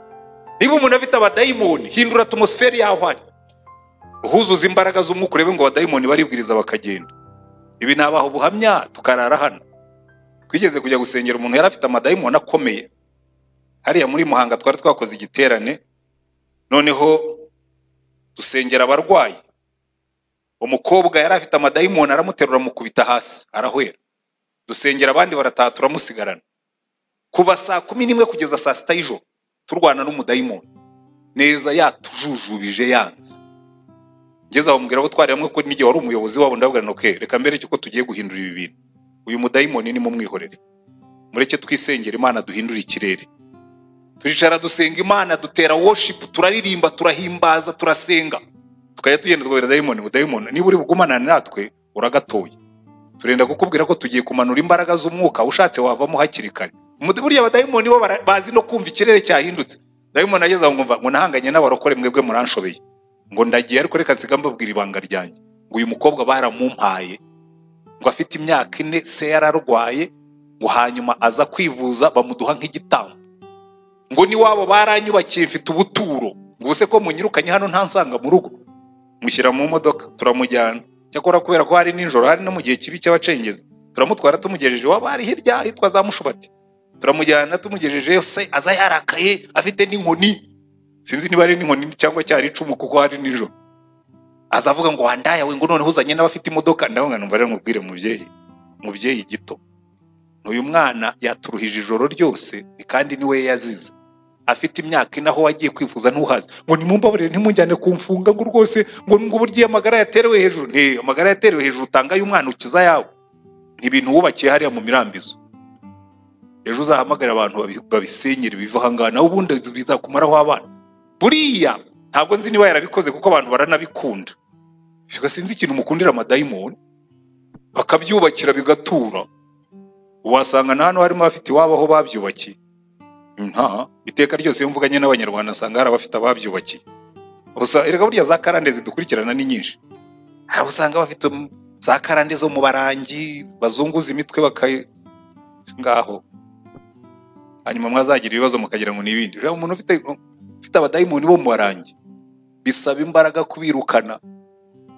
niba umuntu afite abadayimoni hindura atmosferi yaho ari uhuzuza imbaraga z'umwuka urebe ngo abadayimoni baribwiriza bakagenda ibi nabaha ubuhamya tukarara hano twigeze kujya gusengera umuntu yari afite amadayimoni akomeye hariya muri muhanga twari twakoze igiterane noneho dusengera abarwayi umukobwa yari afite amadayimoni aramuterura amukubita hasi arahwera dusengera abandi barataha turamusigarana kuva saa kumi n'imwe kugeza saa sita y'ijoro turwana n'umudayimoni neza yatujujubije yanze ngeze aho mubwira ko twari hamwe ko n'igihe wari umuyobozi wabo ndabwira nti "Okay, reka mbere yuko tugiye guhindura ibi bintu uyu mudayimoni ni mumwihorere mureke twisengera imana duhindure ikirere turicara dusenga imana dutera worship turaririmba turahimbaza turasenga tukajya tugenda tukabwira dayimoni ngo dayimoni niba uri bugumanane natwe uragatoye turenda kukubwira ko tugiye kumanura imbaraga z'umwuka ushatse wavamo hakiri kare Mu- burya abadayimoni bo bara- bazi no kumva ikirere cyahindutse dayimoni ageze aho ngumva ngo nahanganye n'abarokore mwebwe muranshobeye ngo ndagiye ariko reka nsiga mbabwira ibanga ryanjye ngo uyu mukobwa baramumpaye ngo afite imyaka ine se yararwaye ngo hanyuma aza kwivuza bamuduha nk'igitambo ngo n'iwabo baranyubakiye mfite ubuturo ngo ubuse ko munyirukanye hano ntansanga mu rugo mushyira mu modoka turamujyana cyakora kubera ko hari nijoro hari no mu gihe kibi cy'abacengezi turamutwara tumugejeje iwabo hari hirya ahitwa za mushubati turamujyana tumugejejeyo se aza yarakaye afite n'inkoni sinzi niba ari n'inkoni cyangwa cyari icumu kuko hari nijoro aza avuga ngo wandaye we ngo noneho uzanye n'abafite imodoka ndaho ngo numva rero mubwire mubyeyi mubyeyi gito uyu mwana yaturuhije ijoro ryose kandi niwe yazize afite imyaka inaho wagiye kwifuza ntuhaze ngo nimumbabarire ntimujyane kumfunga ngo rwose ngo ngo burya amagara yaterewe hejuru nti amagara yaterewe hejuru utangaye umwana ukiza yawe ni ibintu wubakiye hariya mu mirambizo ejo uzahamagare abantu babi- babisenyere biva aha ngaha nawe ubundi bizakumaraho abana buriya ntabwo nzi niba yarabikoze kuko abantu baranabikunda Fika sinzi ikintu mukundira amadayimoni bakabyubakira bigatura wasanga na hano harimo abafite iwabo aho babyubakiye nta iteka ryose iyo mvuganye n'abanyarwanda asanga hari abafite ababyubakiye Usa- erega burya za karande zidukurikirana ni nyinshi hari usanga bafite m- za karande zo mu barangi bazunguza imitwe bakayi ngaho hanyuma mwazagira ibibazo mukagira ngo ni ibindi rero umuntu ufite ufite abadayimoni bo mu barangi bisaba imbaraga kubirukana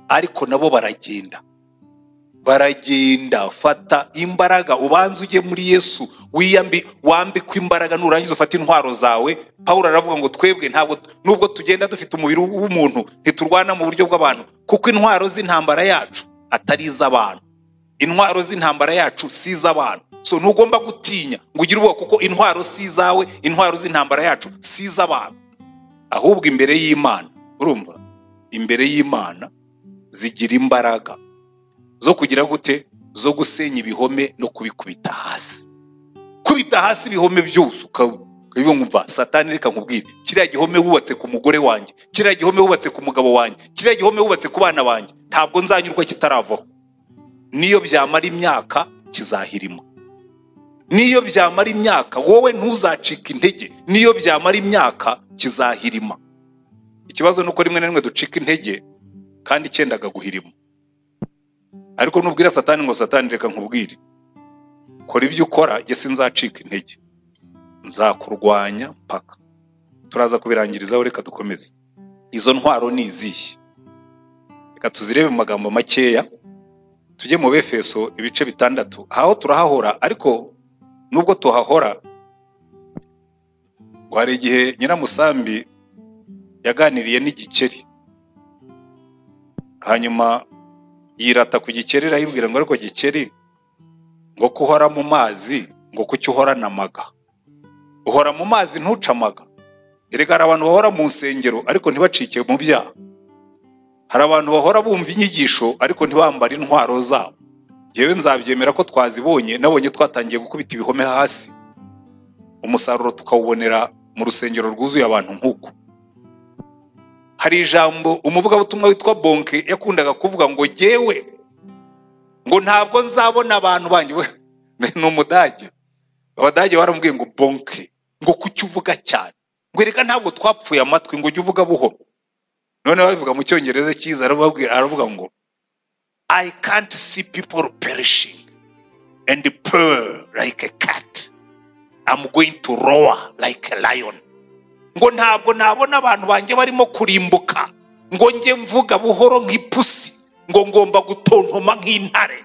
ariko nabo baragenda baragenda fata imbaraga ubanze ujye muri yesu wiyambi wambikwe imbaraga nurangiza ufate intwaro zawe pawulo aravuga ngo twebwe ntabwo nubwo tugenda dufite umubiri w'umuntu ntiturwana mu buryo bw'abantu kuko intwaro z'intambara yacu atari iz'abantu intwaro z'intambara yacu si iz'abantu so ntugomba gutinya ngo ugire ubwoba kuko intwaro si izawe intwaro z'intambara yacu si iz'abantu ahubwo imbere y'imana urumva imbere y'imana zigira imbaraga zo kugira gute zo gusenya ibihome no kubikubita hasi kubita hasi ibihome byose uka- ukabivuga ngo umva satani reka nkubwire kiriya gihome wubatse ku mugore wanjye kiriya gihome wubatse ku mugabo wanjye kiriya gihome wubatse ku bana banjye ntabwo nzanyurwa kitaravaho niyo byamara imyaka kizahirima niyo byamara imyaka wowe ntuzacika intege niyo byamara imyaka kizahirima ikibazo ni uko rimwe na rimwe ducika intege kandi cyendaga guhirima ariko nubwira satani ngo satani reka nkubwire kora ibyo ukora jye sinzacika intege nzakurwanya mpaka turaza kubirangirizaho reka dukomeze izo ntwaro ni izihe reka tuzirebe mu magambo makeya tujye mu befeso ibice bitandatu aho turahahora ariko nubwo tuhahora ngo hari igihe nyiramusambi yaganiriye n'igikeri hanyuma yirata ku gikeri arayibwira ngo ariko gikeri ngo ko uhora mu mazi ngo kuki uhorana amaga uhora mu mazi ntuce amaga erega hari abantu bahora mu nsengero ariko ntibacike mu byaha hari abantu bahora bumva inyigisho ariko ntibambare intwaro zabo ngewe nzabyemera ko twazibonye nabonye twatangiye gukubita ibihome hasi umusaruro tukawubonera mu rusengero rwuzuye abantu nk'uku hari ijambo umuvugabutumwa witwa bonke yakundaga kuvuga ngo jyewe ngo ntabwo nzabona abantu banjye we ni umudage abadage baramubwiye ngo bonke ngo kuki uvuga cyane ngo erega ntabwo twapfuye amatwi ngo ujye uvuga buhoro noneho babivuga mu cyongereza cyiza arababwira aravuga ngo i can't see people perishing and purr like a cat i'm going to roar like a lion ngo ntabwo nabona abantu banjye barimo kurimbuka ngo njye mvuga buhoro nk'ipusi ngo ngomba gutontoma nk'intare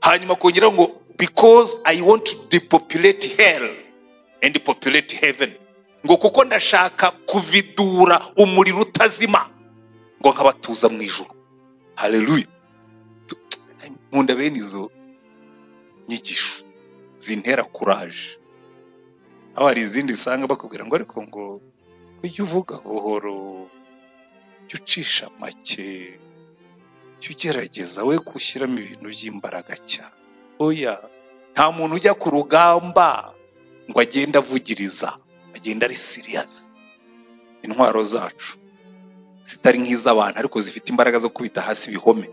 hanyuma kongera ngo because i want to depopulate hell and populate heaven ngo kuko ndashaka kuvidura umuriro utazima ngo nkabatuza mu ijoro haleluya Tu- nkunda bene izo nyigisho zintera kuraje aho hari izindi usanga bakubwira ngo ariko ngo ujye uvuga buhoro jya ucisha make jya ugerageza we gushyiramo ibintu by'imbaraga cyane oya nta muntu ujya ku rugamba ngo agende avugiriza agenda ari siriyazi intwaro zacu zitari nk'iz'abantu ariko zifite imbaraga zo kubita hasi ibihome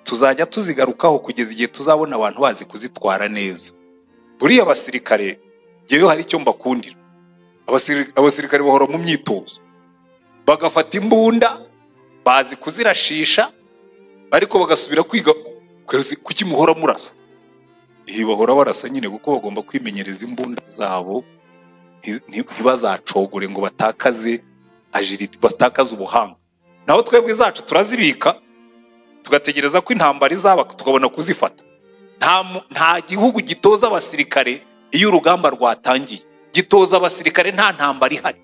tuzajya tuzigarukaho kugeza igihe tuzabona abantu bazi kuzitwara neza buriya abasirikare ngewe hari icyo mbakundira Abasiri- abasirikare bahora mu myitozo bagafata imbunda bazi kuzirashisha ariko bagasubira kwiga kwezi- kuki muhora murasa iyi bahora barasa nyine kuko bagomba kwimenyereza imbunda zabo nti- nti- ntibazacogore ngo batakaze agility batakaze ubuhanga naho twebwe zacu turazibika tugategereza ko intambara izaba tukabona kuzifata nta mu- nta gihugu gitoza abasirikare iyo urugamba rwatangiye gitoza abasirikare nta ntambara ihari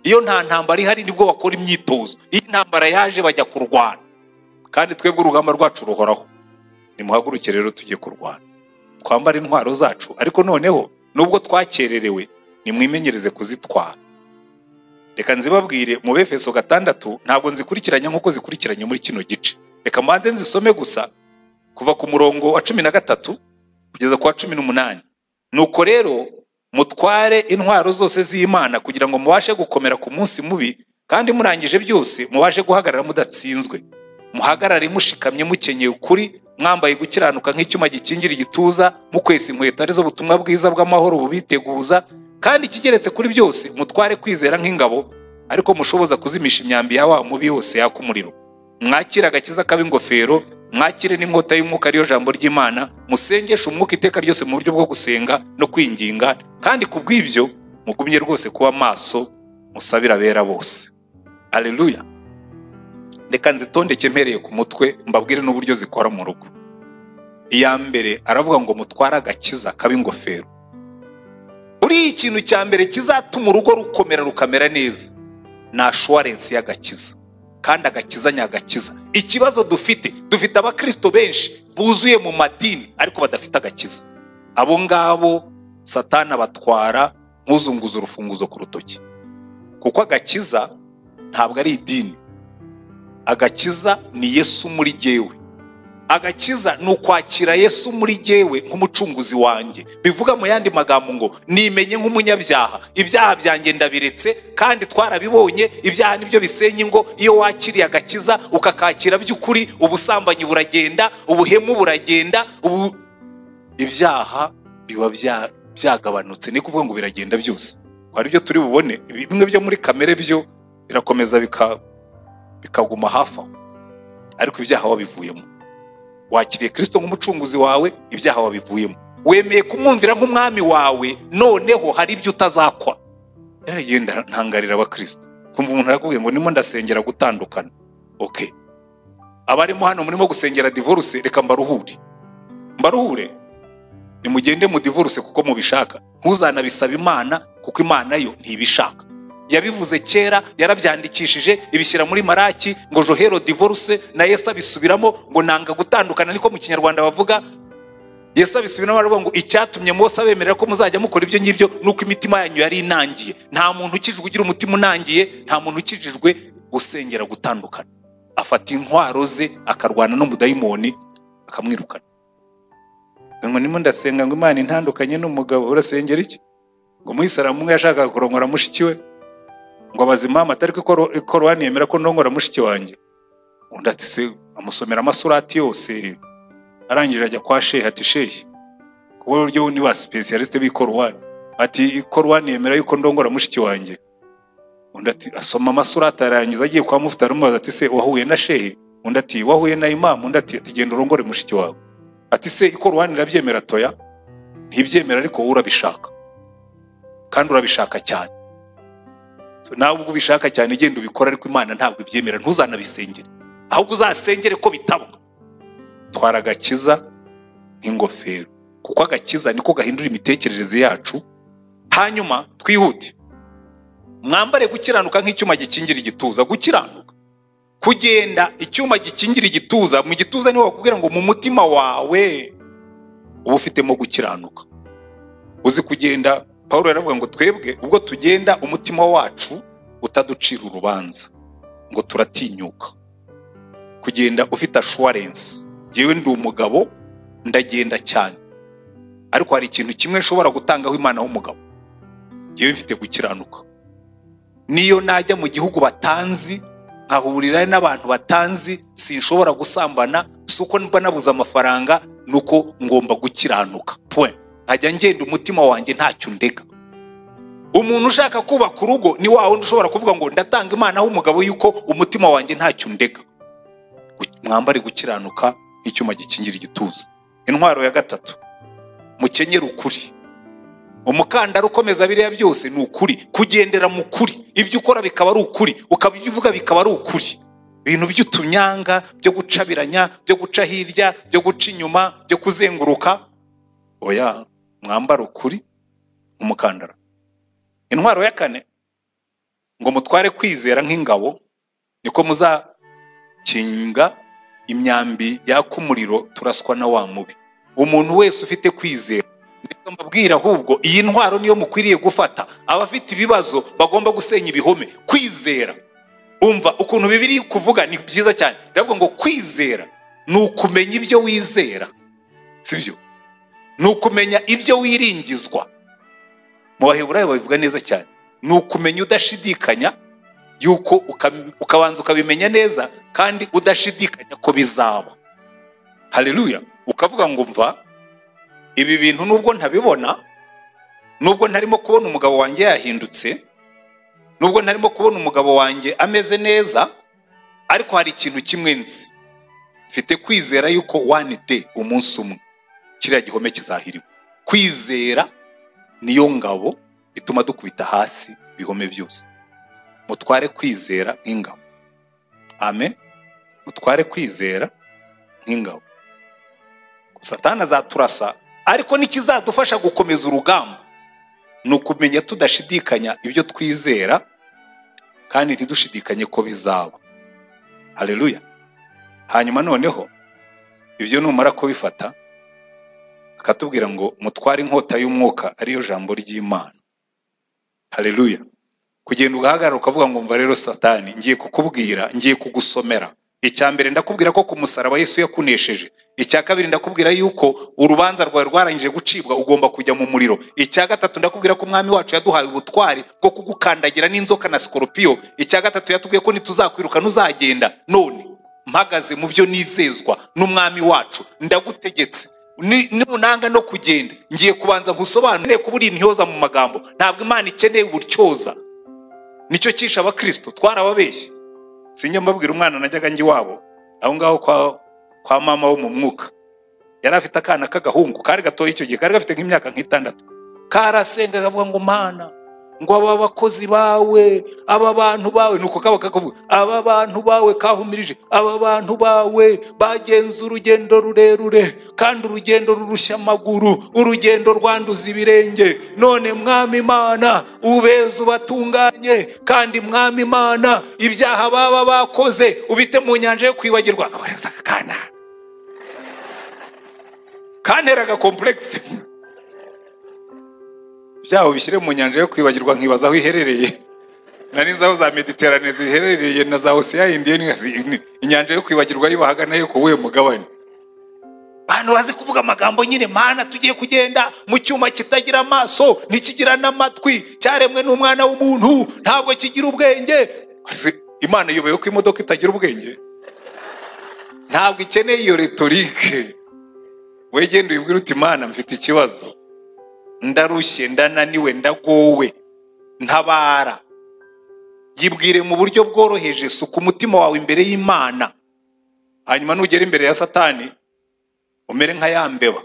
iyo nta ntambara ihari nibwo bakora imyitozo iyo intambara yaje bajya kurwana kandi twebwe urugamba rwacu ruhoraho nimuhaguruke rero tujye kurwana twambare intwaro zacu ariko noneho nubwo twakererewe nimwimenyereze kuzitwara reka nzibabwire mu befeso gatandatu ntabwo nzikurikiranya nk'uko zikurikiranye muri kino gice reka mbanze nzisome gusa kuva ku murongo wa cumi na gatatu kugeza ku wa cumi n'umunani nuko rero mutware intwaro zose z'imana kugira ngo mubashe gukomera ku munsi mubi kandi murangije byose mubashe guhagarara mudatsinzwe muhagarare mushikamye mukenyeye ukuri mwambaye gukiranuka nk'icyuma gikingira igituza mukwesa inkweto arizo butumwa bwiza bw'amahoro bubiteguza kandi ikigeretse kuri byose mutware kwizera nk'ingabo ariko mushoboza kuzimisha imyambi ya wa mubi yose yaka umuriro mwakire agakiza k'ab'ingofero mwakire n'inkota y'umwuka ariyo jambo ry'imana musengeshe umwuka iteka ryose mu buryo bwo gusenga no kwinginga kandi ku bw'ibyo mugumye rwose kuba maso musabira abera bose aleluya reka nzitondeke mpereye ku mutwe mbabwire n'uburyo zikora mu rugo iya mbere aravuga ngo mutware agakiza k'ab'ingofero buriya ikintu cya mbere kizatuma urugo rukomera rukamera neza ni ashuwarensi y'agakiza kandi agakiza nyagakiza ikibazo dufite dufite abakristo benshi buzuye mu madini ariko badafite agakiza abo ngabo satana batwara ntuzunguze urufunguzo ku rutoki kuko agakiza ntabwo ari idini agakiza ni yesu muri jyewe agakiza ni ukwakira yesu muri jyewe nk'umucunguzi wanjye bivuga mu yandi magambo ngo nimenye nk'umunyabyaha ibyaha byanjye ndabiretse kandi twarabibonye ibyaha nibyo bisenya ingo iyo wakiriye agakiza ukakakira by'ukuri ubusambanyi buragenda ubuhemu buragenda ubu ibyaha biba bya- byagabanutse ni kuvuga ngo biragenda byose hari ibyo turi bubone bimwe byo muri kamere byo birakomeza bika- bikaguma hafi aho ariko ibyaha wabivuyemo wakiriye kristo nk'umucunguzi wawe ibyaha wabivuyemo wemeye kumwumvira nk'umwami wawe noneho hari ibyo utazakwa yaragenda ntangarira abakristo kumva umuntu arakubwiye ngo ndimo ndasengera gutandukana okay abarimo hano murimo gusengera divorce reka mbaruhure mbaruhure nimugende mu divorce kuko mubishaka ntuzanabisaba imana kuko imana yo ntibishaka yabivuze kera yarabyandikishije ibishyira muri maraki ngo johero divorce na yesu abisubiramo ngo nanga gutandukana niko mu kinyarwanda bavuga yesu abisubiramo aravuga ngo icyatumye mose abemerera ko muzajya mukora ibyo ngibyo ni uko imitima yanyu yari inangiye nta muntu ukijijwe ugira umutima unangiye nta muntu ukijijwe gusengera gutandukana afata intwaro ze akarwana n'umudayimoni akamwirukana ngo ndimo ndasenga ngo imana intandukanye n'umugabo urasengera iki ngo umuyisilamu umwe yashakaga kurongora mushiki we ngo abaze impamvu atari ko ikoro- ikorowani yemera ko ndongora mushiki wanjye undi ati se amusomera amasurati yose arangije ajya kwa shehe ati shehe ku buryo ni ba sipesiyalisite b'ikorowani ati ikorowani yemera yuko ndongora mushiki wanjye undi ati asoma amasurati arangiza agiye kwa mufite aramubaza ati se wahuye na shehe undi ati wahuye na imamu undi ati ati genda urongore mushiki wawe ati se ikorowani irabyemera toya ntibyemera ariko wowe urabishaka kandi urabishaka cyane So, nawe ubwo ubishaka cyane genda ubikora ariko imana ntabwo ibyemera ntuzanabisengere ahubwo uzasengere ko bitaba twara agakiza nk'ingofero kuko agakiza niko gahindura imitekerereze yacu hanyuma twihute mwambare gukiranuka nk'icyuma gikingira igituza gukiranuka kugenda icyuma gikingira igituza mu gituza niho bakubwira ngo mu mutima wawe uba ufitemo gukiranuka uzi kugenda paul yaravuga ngo twebwe ubwo tugenda umutima wacu utaducira urubanza ngo turatinyuka kugenda ufite ashuwarensi yewe ndi umugabo ndagenda cyane ariko hari ikintu kimwe nshobora gutangaho imana w'umugabo yewe mfite gukiranuka niyo najya mu gihugu batanzi nkahurira n'abantu batanzi sinshobora gusambana si uko mba nabuze amafaranga ni uko ngomba gukiranuka point nkajya ngenda umutima wanjye ntacyo undega umuntu ushaka kubaka urugo ni wa wundi ushobora kuvuga ngo ndatanga imana aho umugabo yuko umutima wanjye ntacyo undega Gu- mwambare gukiranuka nk'icyuma gikingira igituza intwaro ya gatatu mukenyere ukuri umukandara ukomeza biriya byose ni ukuri kugendera mu kuri ibyo ukora bikaba ari ukuri ukaba ibyo uvuga bikaba ari ukuri ibintu by'utunyanga byo gucabiranya byo guca hirya byo guca inyuma byo kuzenguruka oya mwambara ukuri umukandara intwaro ya kane ngo mutware kwizera nk'ingabo niko muzakinga imyambi yaka umuriro turaswa na wa mubi umuntu wese ufite kwizera nibwo mbabwira ahubwo iyi ntwaro niyo mukwiriye gufata abafite ibibazo bagomba gusenya ibihome kwizera umva ukuntu bibiri kuvuga ni byiza cyane biravuga ngo kwizera ni ukumenya ibyo wizera sibyo ni ukumenya ibyo wiringizwa mu baheburayo babivuga neza cyane ni ukumenya udashidikanya yuko ukam- ukabanza ukabimenya neza kandi udashidikanya ko bizaba haleluya ukavuga ngo mva ibi bintu nubwo ntabibona nubwo ntarimo kubona umugabo wanjye yahindutse nubwo ntarimo kubona umugabo wanjye ameze neza ariko hari ikintu kimwe nzi mfite kwizera yuko one day umunsi umwe kiriya gihome kizahiriwe kwizera niyo ngabo ituma dukubita hasi ibihome byose mutware kwizera nk'ingabo amen mutware kwizera nk'ingabo satani azaturasa ariko n'ikizadufasha gukomeza urugamba ni ukumenya tudashidikanya ibyo twizera kandi ntidushidikanye ko bizaba haleluya hanyuma noneho ibyo numara kubifata akatubwira ngo mutware inkota y'umwuka ariyo jambo ry'imana haleluya kugenda ugahagarara ukavuga ngo mva rero satani ngiye kukubwira ngiye kugusomera icya mbere ndakubwira ko ku musaraba yesu yakunesheje icya kabiri ndakubwira yuko urubanza rwawe rwarangije gucibwa ugomba kujya mu muriro icya gatatu ndakubwira ko umwami wacu yaduhaye ubutwari bwo kugukandagira n'inzoka na sikoropiyo icya gatatu yatubwiye ko nituzakwirukana uzagenda none mpagaze mu byo nizezwa n'umwami wacu ndagutegetse Ni- nimunanga no kugenda ngiye kubanza nkusobanurire kuba uri intyoza mu magambo ntabwo imana ikeneye ubutyoza nicyo cyishe abakristo twarababeshye sinjya mbabwira umwana najyaga njya iwabo aho ngaho kwa, kwa mama wo mu mwuka yari afite akana k'agahungu kari gatoya icyo gihe kari gafite nk'imyaka nk'itandatu karasenga kavuga ngo mana ngo aba bakozi bawe aba bantu bawe nuko kaba kakavuga aba bantu bawe kahumirije aba bantu bawe bagenza urugendo rurerure kandi urugendo rurushya amaguru urugendo rwanduza ibirenge none mwami imana ubeza ubatunganye kandi mwami imana ibyaha baba bakoze ubite mu nyanja yo kwibagirwa abareza akana kantera agakompulekisi byaho bishyire mu nyanja yo kwibagirwa nkibaza aho iherereye nari nzi aho za mediterane ziherereye na za oseya indiyeni inyanja yo kwibagirwa yibahaga nayo ku wuhe mugabane abantu bazi kuvuga amagambo nyine mana tugiye kugenda mu cyuma kitagira amaso ntikigira n'amatwi cyaremwe n'umwana w'umuntu ntabwo kigira ubwenge Ese imana iyoboye ko imodoka itagira ubwenge ntabwo ikeneye iyo retorike we genda uyibwire uti imana mfite ikibazo ndarushye ndananiwe ndagowe ntabara yibwire mu buryo bworoheje suka umutima wawe imbere y'imana hanyuma nugera imbere ya satani umere nka ya mbeba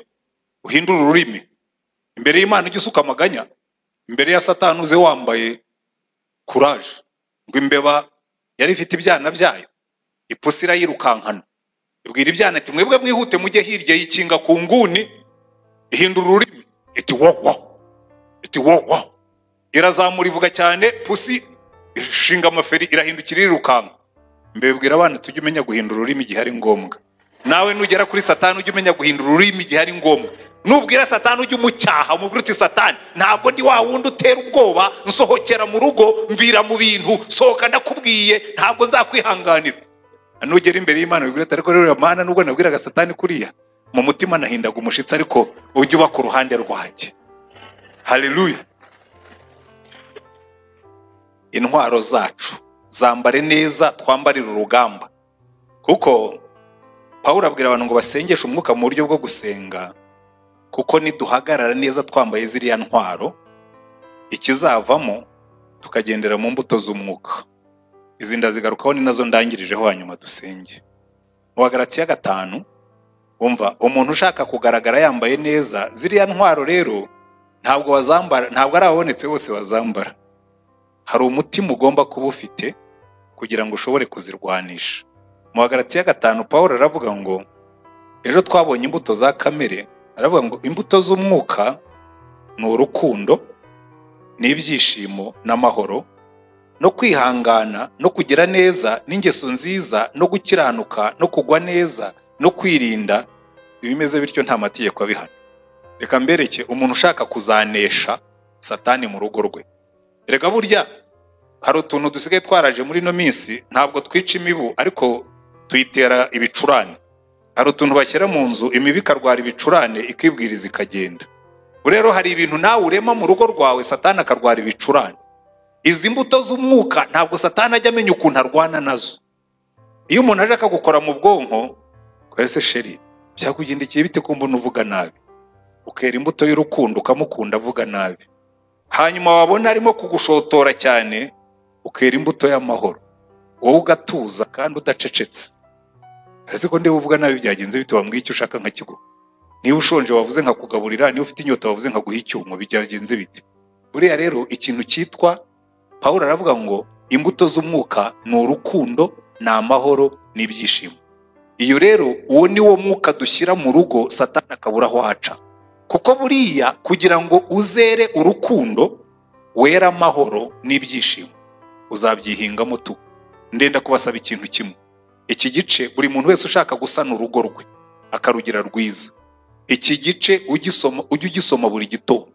uhindure ururimi imbere y'imana ujye usuka amaganya imbere ya satani uze wambaye kuraje ngo imbeba yari ifite ibyana byayo ipusi irayirukankana ibwira ibyana ati mwebwe mwihute mujye hirya yikinga ku nguni ihindura ururimi iti wowo iti wowo irazamura ivuga cyane pusi ishinga amaferi irahindukira irirukanka mbebwira abana tujye umenya guhindura ururimi igihe ari ngombwa nawe nugera kuri satani ujye umenya guhindura ururimi igihe ari ngombwa nubwira satani ujye umucyaha umubwira uti satani ntabwo ndi wa wundi utera ubwoba nsohokera mu rugo mvira mu bintu sohoka ndakubwiye ntabwo nzakwihanganira nugera imbere y'imana wibwira ati ariko rero mana nubwo nabwiraga satani kuriya mu mutima nahindaga umushitsi ariko ujye uba ku ruhande rwanjye haleluya intwaro zacu zambare neza twambarire urugamba kuko pawulo abwira abantu ngo basengeshe umwuka mu buryo bwo gusenga kuko niduhagarara neza twambaye ziriya ntwaro ikizavamo tukagendera mu mbuto z'umwuka izi ndazigarukaho ni nazo ndangirijeho hanyuma dusenge mu bagaratiya gatanu wumva umuntu ushaka kugaragara yambaye neza ziriya ntwaro rero ntabwo wazambara ntabwo ari ababonetse bose bazambara hari umutima ugomba kuba ufite kugira ngo ushobore kuzirwanisha mu bagaratiya gatanu paul aravuga ngo ejo twabonye imbuto za kamere aravuga ngo imbuto z'umwuka ni urukundo n'ibyishimo n'amahoro no kwihangana no kugira neza n'ingeso nziza no gukiranuka no kugwa neza no kwirinda ibimeze bityo nta mategeko abihana reka mbereke umuntu ushaka kuzanesha satani mu rugo rwe reka burya hari utuntu dusigaye twaraje muri ino minsi ntabwo twica imibu ariko tuyitera ibicurane hari utuntu bashyira mu nzu imibu ikarwara ibicurane ikibwiriza ikagenda ubu rero hari ibintu nawe urema mu rugo rwawe satani akarwara ibicurane izi mbuto z'umwuka ntabwo satani ajya amenya ukuntu arwana nazo iyo umuntu aje akagukora mu bwonko se sheri byakugendekeye bite ko mbona uvuga nabi ukera imbuto y'urukundo ukamukunda avuga nabi hanyuma wabona arimo kugushotora cyane ukera imbuto y'amahoro wowe ugatuza kandi udacecetse ariko ko uvuga nabi byagenze bite wambwiye icyo ushaka nkakiguha niba ushonje wavuze nkakugaburira niba ufite inyota wavuze nkaguha icyuma byagenze bite buriya rero ikintu cyitwa paul aravuga ngo imbuto z'umwuka ni urukundo ni amahoro n'ibyishimo iyo rero uwo ni wo mwuka dushyira mu rugo satani akabura aho aca kuko buriya kugira ngo uzere urukundo were amahoro n'ibyishimo uzabyihingamo tu ndenda kubasaba ikintu kimwe iki gice buri muntu wese ushaka gusana urugo rwe akarugira rwiza iki gice ugisoma ujye ugisoma buri gitondo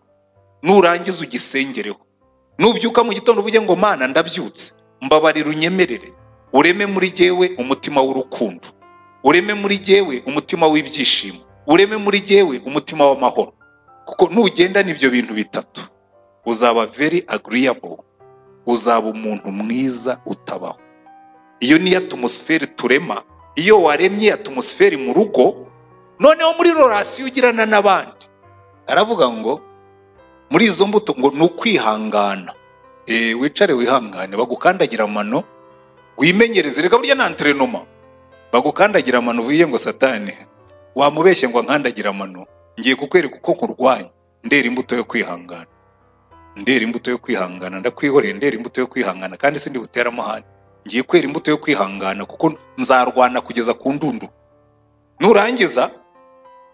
nurangiza ugisengereho nubyuka mu gitondo uvuge ngo mana ndabyutse mbabarira unyemerere ureme muri jyewe umutima w'urukundo ureme muri jyewe umutima w'ibyishimo ureme muri jyewe umutima w'amahoro kuko nugendana ibyo bintu bitatu uzaba very agreeable uzaba umuntu mwiza utabaho iyo niyo atumusiferi turema iyo waremye atumusiferi mu rugo noneho muri rorasiyo ugirana n'abandi aravuga ngo muri izo mbuto ngo ni ukwihangana Eh, wicare wihangane bagukandagira amano wimenyereze reka burya na antrenoma bagukandagira amano uvuye ngo satani wamubeshye ngo ankandagira amano ngiye kukwereka uko nkurwanya ndera imbuto yo kwihangana ndera imbuto yo kwihangana ndakwihoreye ndera imbuto yo kwihangana kandi sindi butera amahane ngiye kwera imbuto yo kwihangana kuko nzarwana kugeza ku ndunduro nurangiza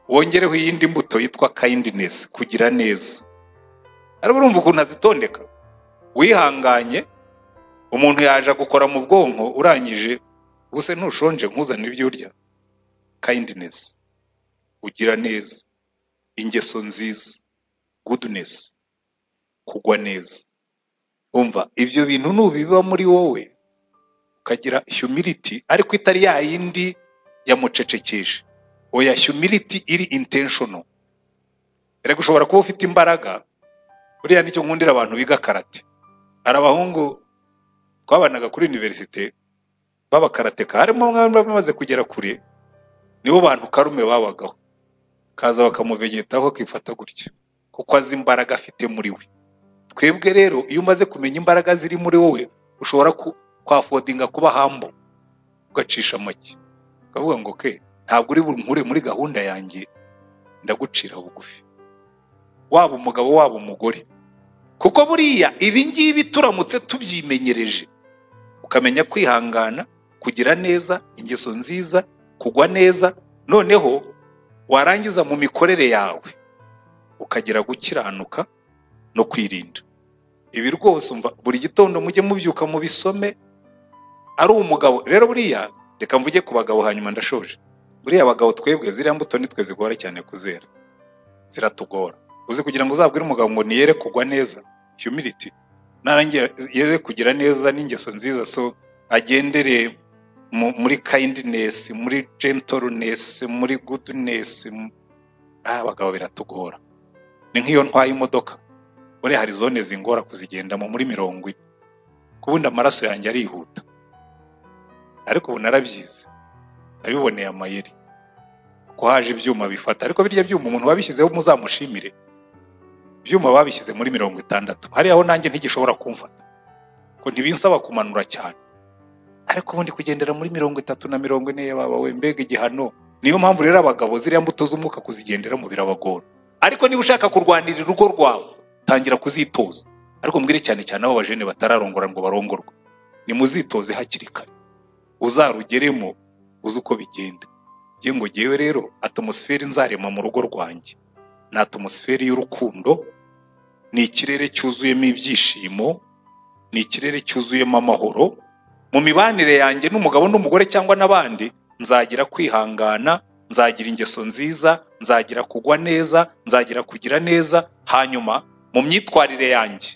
wongereho iyindi mbuto yitwa kindness kugira neza ariko urumva ukuntu azitondeka wihanganye umuntu yaje gukora mu bwonko urangije ubuse ntushonje nkuzanira ibyo urya kindness ugira neza ingeso nziza goodness kugwa neza umva ibyo bintu nubiba muri wowe ukagira humility ariko itari ya yindi yamucecekesha oya humility iri intentional reka ushobora kuba ufite imbaraga buriya nicyo nkundira abantu biga karate hari abahungu twabanaga kuri univerisite b'abakarateka harimo bamwe bamaze kugera kure nibo bantu karume babagaho kaza bakamuvegetaho akifata gutya kuko azi imbaraga afite muri we twebwe rero iyo umaze kumenya imbaraga ziri muri wowe ushobora ku- kwafodinga kuba hambo ugacisha make ukavuga ngo ke ntabwo uri bunkure muri gahunda yanjye ndagucira bugufi waba umugabo waba umugore kuko buriya ibi ngibi turamutse tubyimenyereje ukamenya kwihangana kugira neza ingeso nziza kugwa neza noneho warangiza mu mikorere yawe ukagira gukiranuka no kwirinda ibi rwose umva buri gitondo mujye mubyuka mu bisome ari umugabo rero buriya reka mvuge ku bagabo hanyuma ndashoje buriya abagabo twebwe ziriya mbuto nitwe zigora cyane kuzera ziratugora uzi kugira ngo uzabwire umugabo ngo niyere kugwa neza humility narangira yere kugira neza n'ingeso nziza so agendere mu- muri kindness muri gentleness muri goodness mu- ah, abagabo biratugora ni nk'iyo ntwaye imodoka buri hari zone zingora kuzigendamo muri mirongo ine kubundi amaraso yanjye arihuta ariko ubu narabyize nabiboneye amayeri ko haje ibyuma bifata ariko birya byuma umuntu wabishyizeho muzamushimire ibyuma babishyize muri mirongo itandatu hariya aho nanjye ntigishobora kumfata ko ntibinsaba kumanura cyane ariko ubundi kugendera muri mirongo itatu na mirongo ine yababa we mbega igihano niyo mpamvu rero abagabo ziriya mbuto z'umwuka kuzigenderamo birabagora ariko niba ushaka kurwanirira urugo rwawe tangira kuzitoza ariko mbwire cyane cyane abo bajene batararongora ngo barongorwe nimuzitoze hakiri kare uzarugeremo uzi uko bigenda njye ngo ngewe rero atomusiferi nzarema mu rugo rwanjye ni atomusiferi y'urukundo ni ikirere cyuzuyemo ibyishimo ni ikirere cyuzuyemo amahoro mu mibanire yanjye n'umugabo n'umugore cyangwa n'abandi nzagira kwihangana nzagira ingeso nziza nzagira kugwa neza nzagira kugira neza hanyuma mu myitwarire yanjye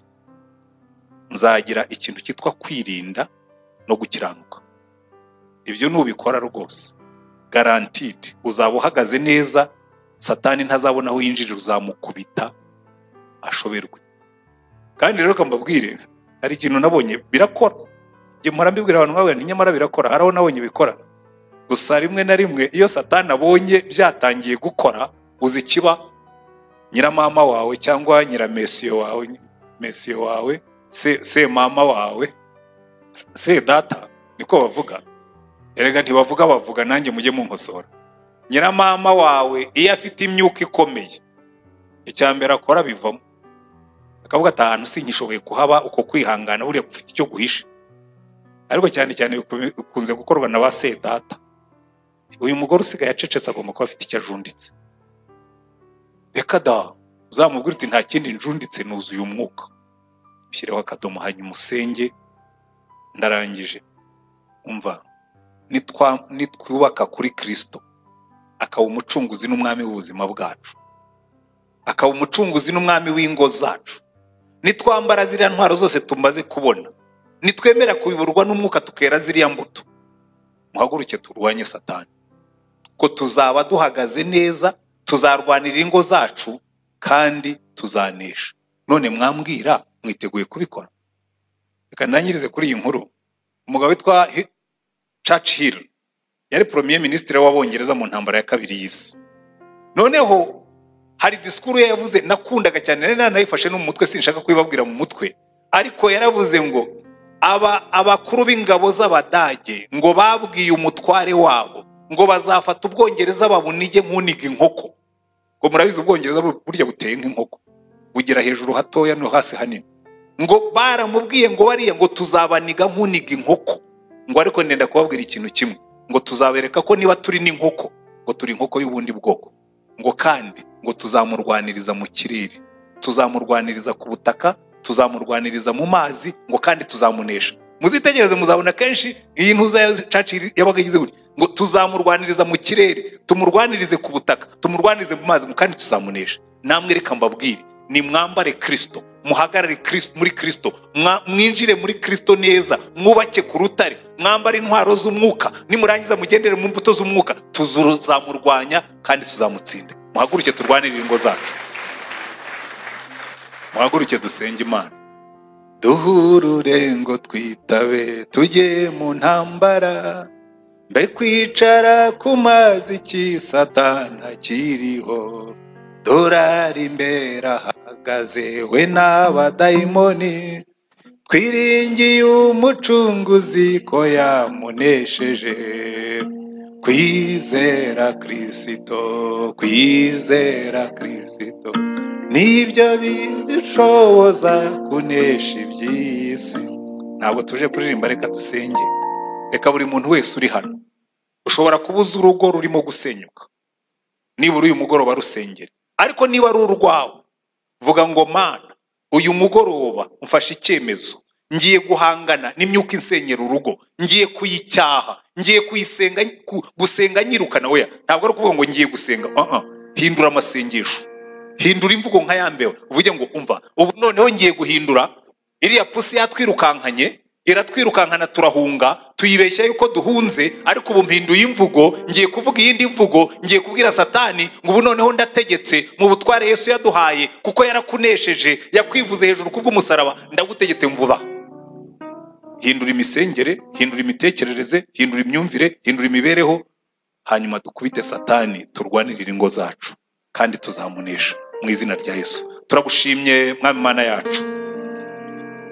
nzagira ikintu cyitwa kwirinda no gukiranuka ibyo nubikora rwose garantidi uzaba uhagaze neza satani ntazabona aho yinjirira uzamukubita ashoberwe kandi rero reka mbabwire hari ikintu nabonye birakora njye mpora mbibwira abantu nk'abo nti nyamara birakora hari aho nabonye bikora gusa rimwe na rimwe iyo satani abonye byatangiye gukora uzi ikiba nyiramama wawe cyangwa nyiramesiyo wawe mesiyo wawe se se mama wawe se- se data niko bavuga erega ntibavuga bavuga nanjye mujye munkosora nyiramama wawe iyo afite imyuka ikomeye icya mbere akora bivamo akavuga ati ahantu sinkishoboye kuhaba uko kwihangana buriya ufite icyo guhisha ariko cyane cyane bikumi- bikunze gukorwa na ba se data uyu mugore usigaye acecetse agomba kuba afite icyo ajunditse reka da uzamubwira uti nta kindi njunditse nuzuye umwuka shyireho akadomo hanyuma usenge ndarangije umva nitwa- nitwubaka kuri kirisito akaba umucunguzi n'umwami w'ubuzima bwacu akaba umucunguzi n'umwami w'ingo zacu nitwambara ziriya ntwaro zose tumaze kubona nitwemera kubiburwa n'umwuka tukera ziriya mbuto muhaguruke turwanye satani ko tuzaba duhagaze neza tuzarwanira ingo zacu kandi tuzanesha none mwambwira mwiteguye kubikora reka nanyirize kuri iyi nkuru umugabo witwa Hi- Churchill yari premier ministre w'abongereza mu ntambara ya kabiri y'isi noneho hari disikuru ye yavuze nakundaga cyane nari nanayifashe no mu mutwe sinshaka kubibabwira mu mutwe ariko yaravuze ngo aba abakuru b'ingabo z'abadage ngo babwiye umutware wabo ngo bazafata ubwongereza babunige nk'uniga inkoko ngo murabizi ubwongereza bu- burya buteye nk'inkoko bugira hejuru hatoya no hasi hanini ngo baramubwiye ngo bariya ngo tuzabaniga nk'uniga inkoko ngo ariko ndenda kubabwira ikintu kimwe ngo tuzabereka ko niba turi n'inkoko ngo turi inkoko y'ubundi bwoko ngo kandi ngo tuzamurwaniriza mu kirere tuzamurwaniriza ku butaka tuzamurwaniriza mu mazi ngo kandi tuzamunesha muzitegereze muzabona kenshi iyi ntuza ya Churchill yabaga igize gutya ngo tuzamurwaniriza mu kirere tumurwanirize ku butaka tumurwanirize mu mazi ngo kandi tuzamunesha namwe reka mbabwire nimwambare kirisito muhagarare Kristo- muri kirisito mwinjire muri kirisito neza mwubake ku rutare mwambare intwaro z'umwuka nimurangiza mugendere mu mbuto z'umwuka tuzamurwanya kandi tuzamutsinda muhaguruke turwanire ingo zacu muhaguruke dusenge imana duhurure ngo twitabe tujye mu ntambara mbe kwicara ku mazi iki satana kiriho dorari imbere ahagaze we n'abadayimoni twiringiye umucunguzi ko yamunesheje kwizera kirisito kwizera kirisito nibyo bidushoboza kunesha iby'isi ntabwo tuje kuririmba reka dusenge reka buri muntu wese uri hano ushobora kuba uzi urugo rurimo gusenyuka nibura uyu mugoroba rusengere ariko niba ari urwawe vuga ngo mana uyu mugoroba mfashe icyemezo ngiye guhangana n'imyuka insenyera urugo ngiye kuyicyaha ngiye kuyisenga ku- gusenga nyirukana weya ntabwo ari ukuvuga ngo ngiye gusenga uh -uh. hindura amasengesho hindura imvugo nka ya mbeba uvuge ngo umva ubu noneho ngiye guhindura iriya pusi yatwirukankanye iratwirukankana turahunga tuyibeshya yuko duhunze ariko ubu mpinduye imvugo ngiye kuvuga iyindi mvugo ngiye kubwira satani ngo ubu noneho ndategetse mu butware yesu yaduhaye kuko yarakunesheje yakwivuze hejuru kubw'umusaraba ndagutegetse mvuba hindura imisengere hindura imitekerereze hindura imyumvire hindura imibereho hanyuma dukubite satani turwanirire ingo zacu kandi tuzamunesha mu izina rya yesu turagushimye mwami mana yacu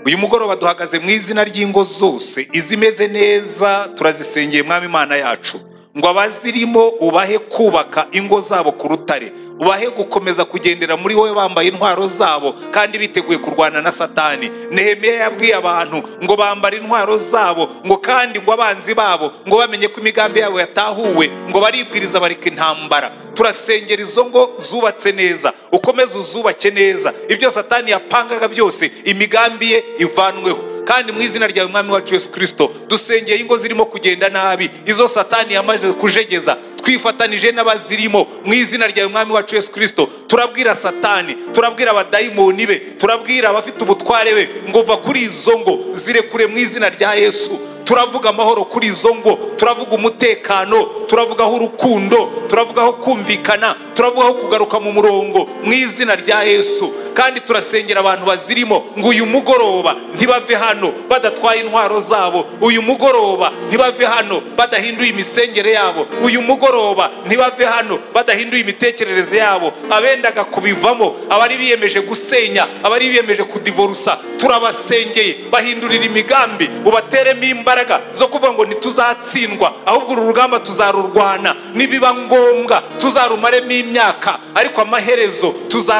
uyu mugoroba duhagaze mu izina ry'ingo zose izimeze neza turazisengeye mwami imana yacu ngo abazirimo ubahe kubaka ingo zabo ku rutare ubahe gukomeza kugendera muri wowe bambaye intwaro zabo kandi biteguye kurwana na satani nehemiya yabwiye abantu ngo bambare intwaro zabo ngo kandi ngo abanzi babo ngo bamenye ko imigambi yabo yatahuwe ngo baribwiriza bareka intambara turasengera izo ngo zubatse neza ukomeze uzubake neza ibyo satani yapangaga byose imigambi ye ivanweho kandi mu izina ryawe mwami wacu yesu kirisito dusengeye ingo zirimo kugenda nabi izo satani yamaze kujegeza twifatanije n'abazirimo mu izina ryawe mwami wacu yesu kirisito turabwira satani turabwira abadayimoni be turabwira abafite ubutware be ngo va kuri izo ngo zirekure mu izina rya yesu turavuga amahoro kuri izo ngo turavuga umutekano turavugaho urukundo turavugaho kumvikana turavugaho kugaruka mu murongo mu izina rya yesu kandi turasengera abantu bazirimo ngo uyu mugoroba ntibave hano badatwaye intwaro zabo uyu mugoroba ntibave hano badahinduye imisengere yabo uyu mugoroba ntibave hano badahinduye imitekerereze yabo abendaga kubivamo abari biyemeje gusenya abari biyemeje kudivorusa turabasengeye bahindurira imigambi ubateremo imbaraga zo kuvuga ngo ntituzatsindwa ahubwo uru rugamba tuzarurwana nibiba ngombwa tuzarumaremo imyaka ariko amaherezo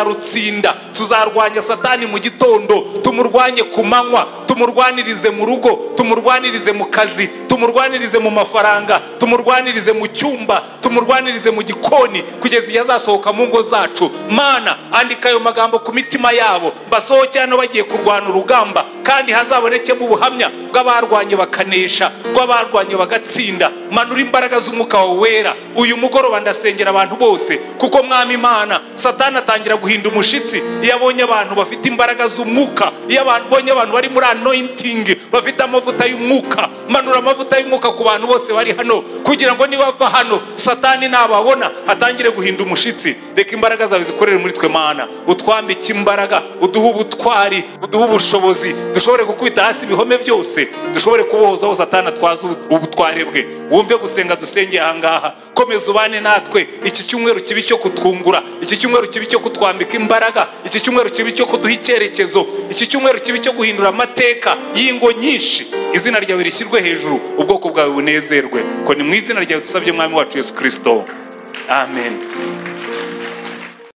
tuzarutsinda tuzarwanya satani mu gitondo tumurwanye ku manywa tumurwanirize mu rugo tumurwanirize mu kazi tumurwanirize mu mafaranga tumurwanirize mu cyumba tumurwanirize mu gikoni kugeza igihe azasohoka mu ngo zacu mana andika ayo magambo ku mitima yabo basohoke hano bagiye kurwana urugamba kandi hazabonekemo ubuhamya bw'abarwanye bakanesha bw'abarwanye bagatsinda manura imbaraga z'umwuka wawe wera uyu mugoroba ndasengera abantu bose kuko mwami imana satani atangira guhinda umushyitsi iyo abonye abantu bafite imbaraga z'umwuka iyo abonye abantu bari muri anoyintingi bafite amavuta y'umwuka manura amavuta y'umwuka ku bantu bose bari hano kugira ngo nibava hano satani nababona atangire guhinda umushyitsi reka imbaraga zawe zikorere muri twe mana utwambike imbaraga uduhe ubutwari uduhe ubushobozi dushobore gukubita hasi ibihome byose dushobore kubohoza aho satani atwaza ubutware bwe wumve gusenga dusengeye ahangaha komeza ubane natwe iki cyumweru kibi cyo kutwungura iki cyumweru kibi cyo kutwambika imbaraga iki cyumweru kibi cyo kuduha icyerekezo iki cyumweru kibi cyo guhindura amateka y'ingo nyinshi izina ryawe rishyirwe hejuru ubwoko bwawe bunezerwe ko ni mu izina ryawe dusabye mwami wacu yesu kirisito amen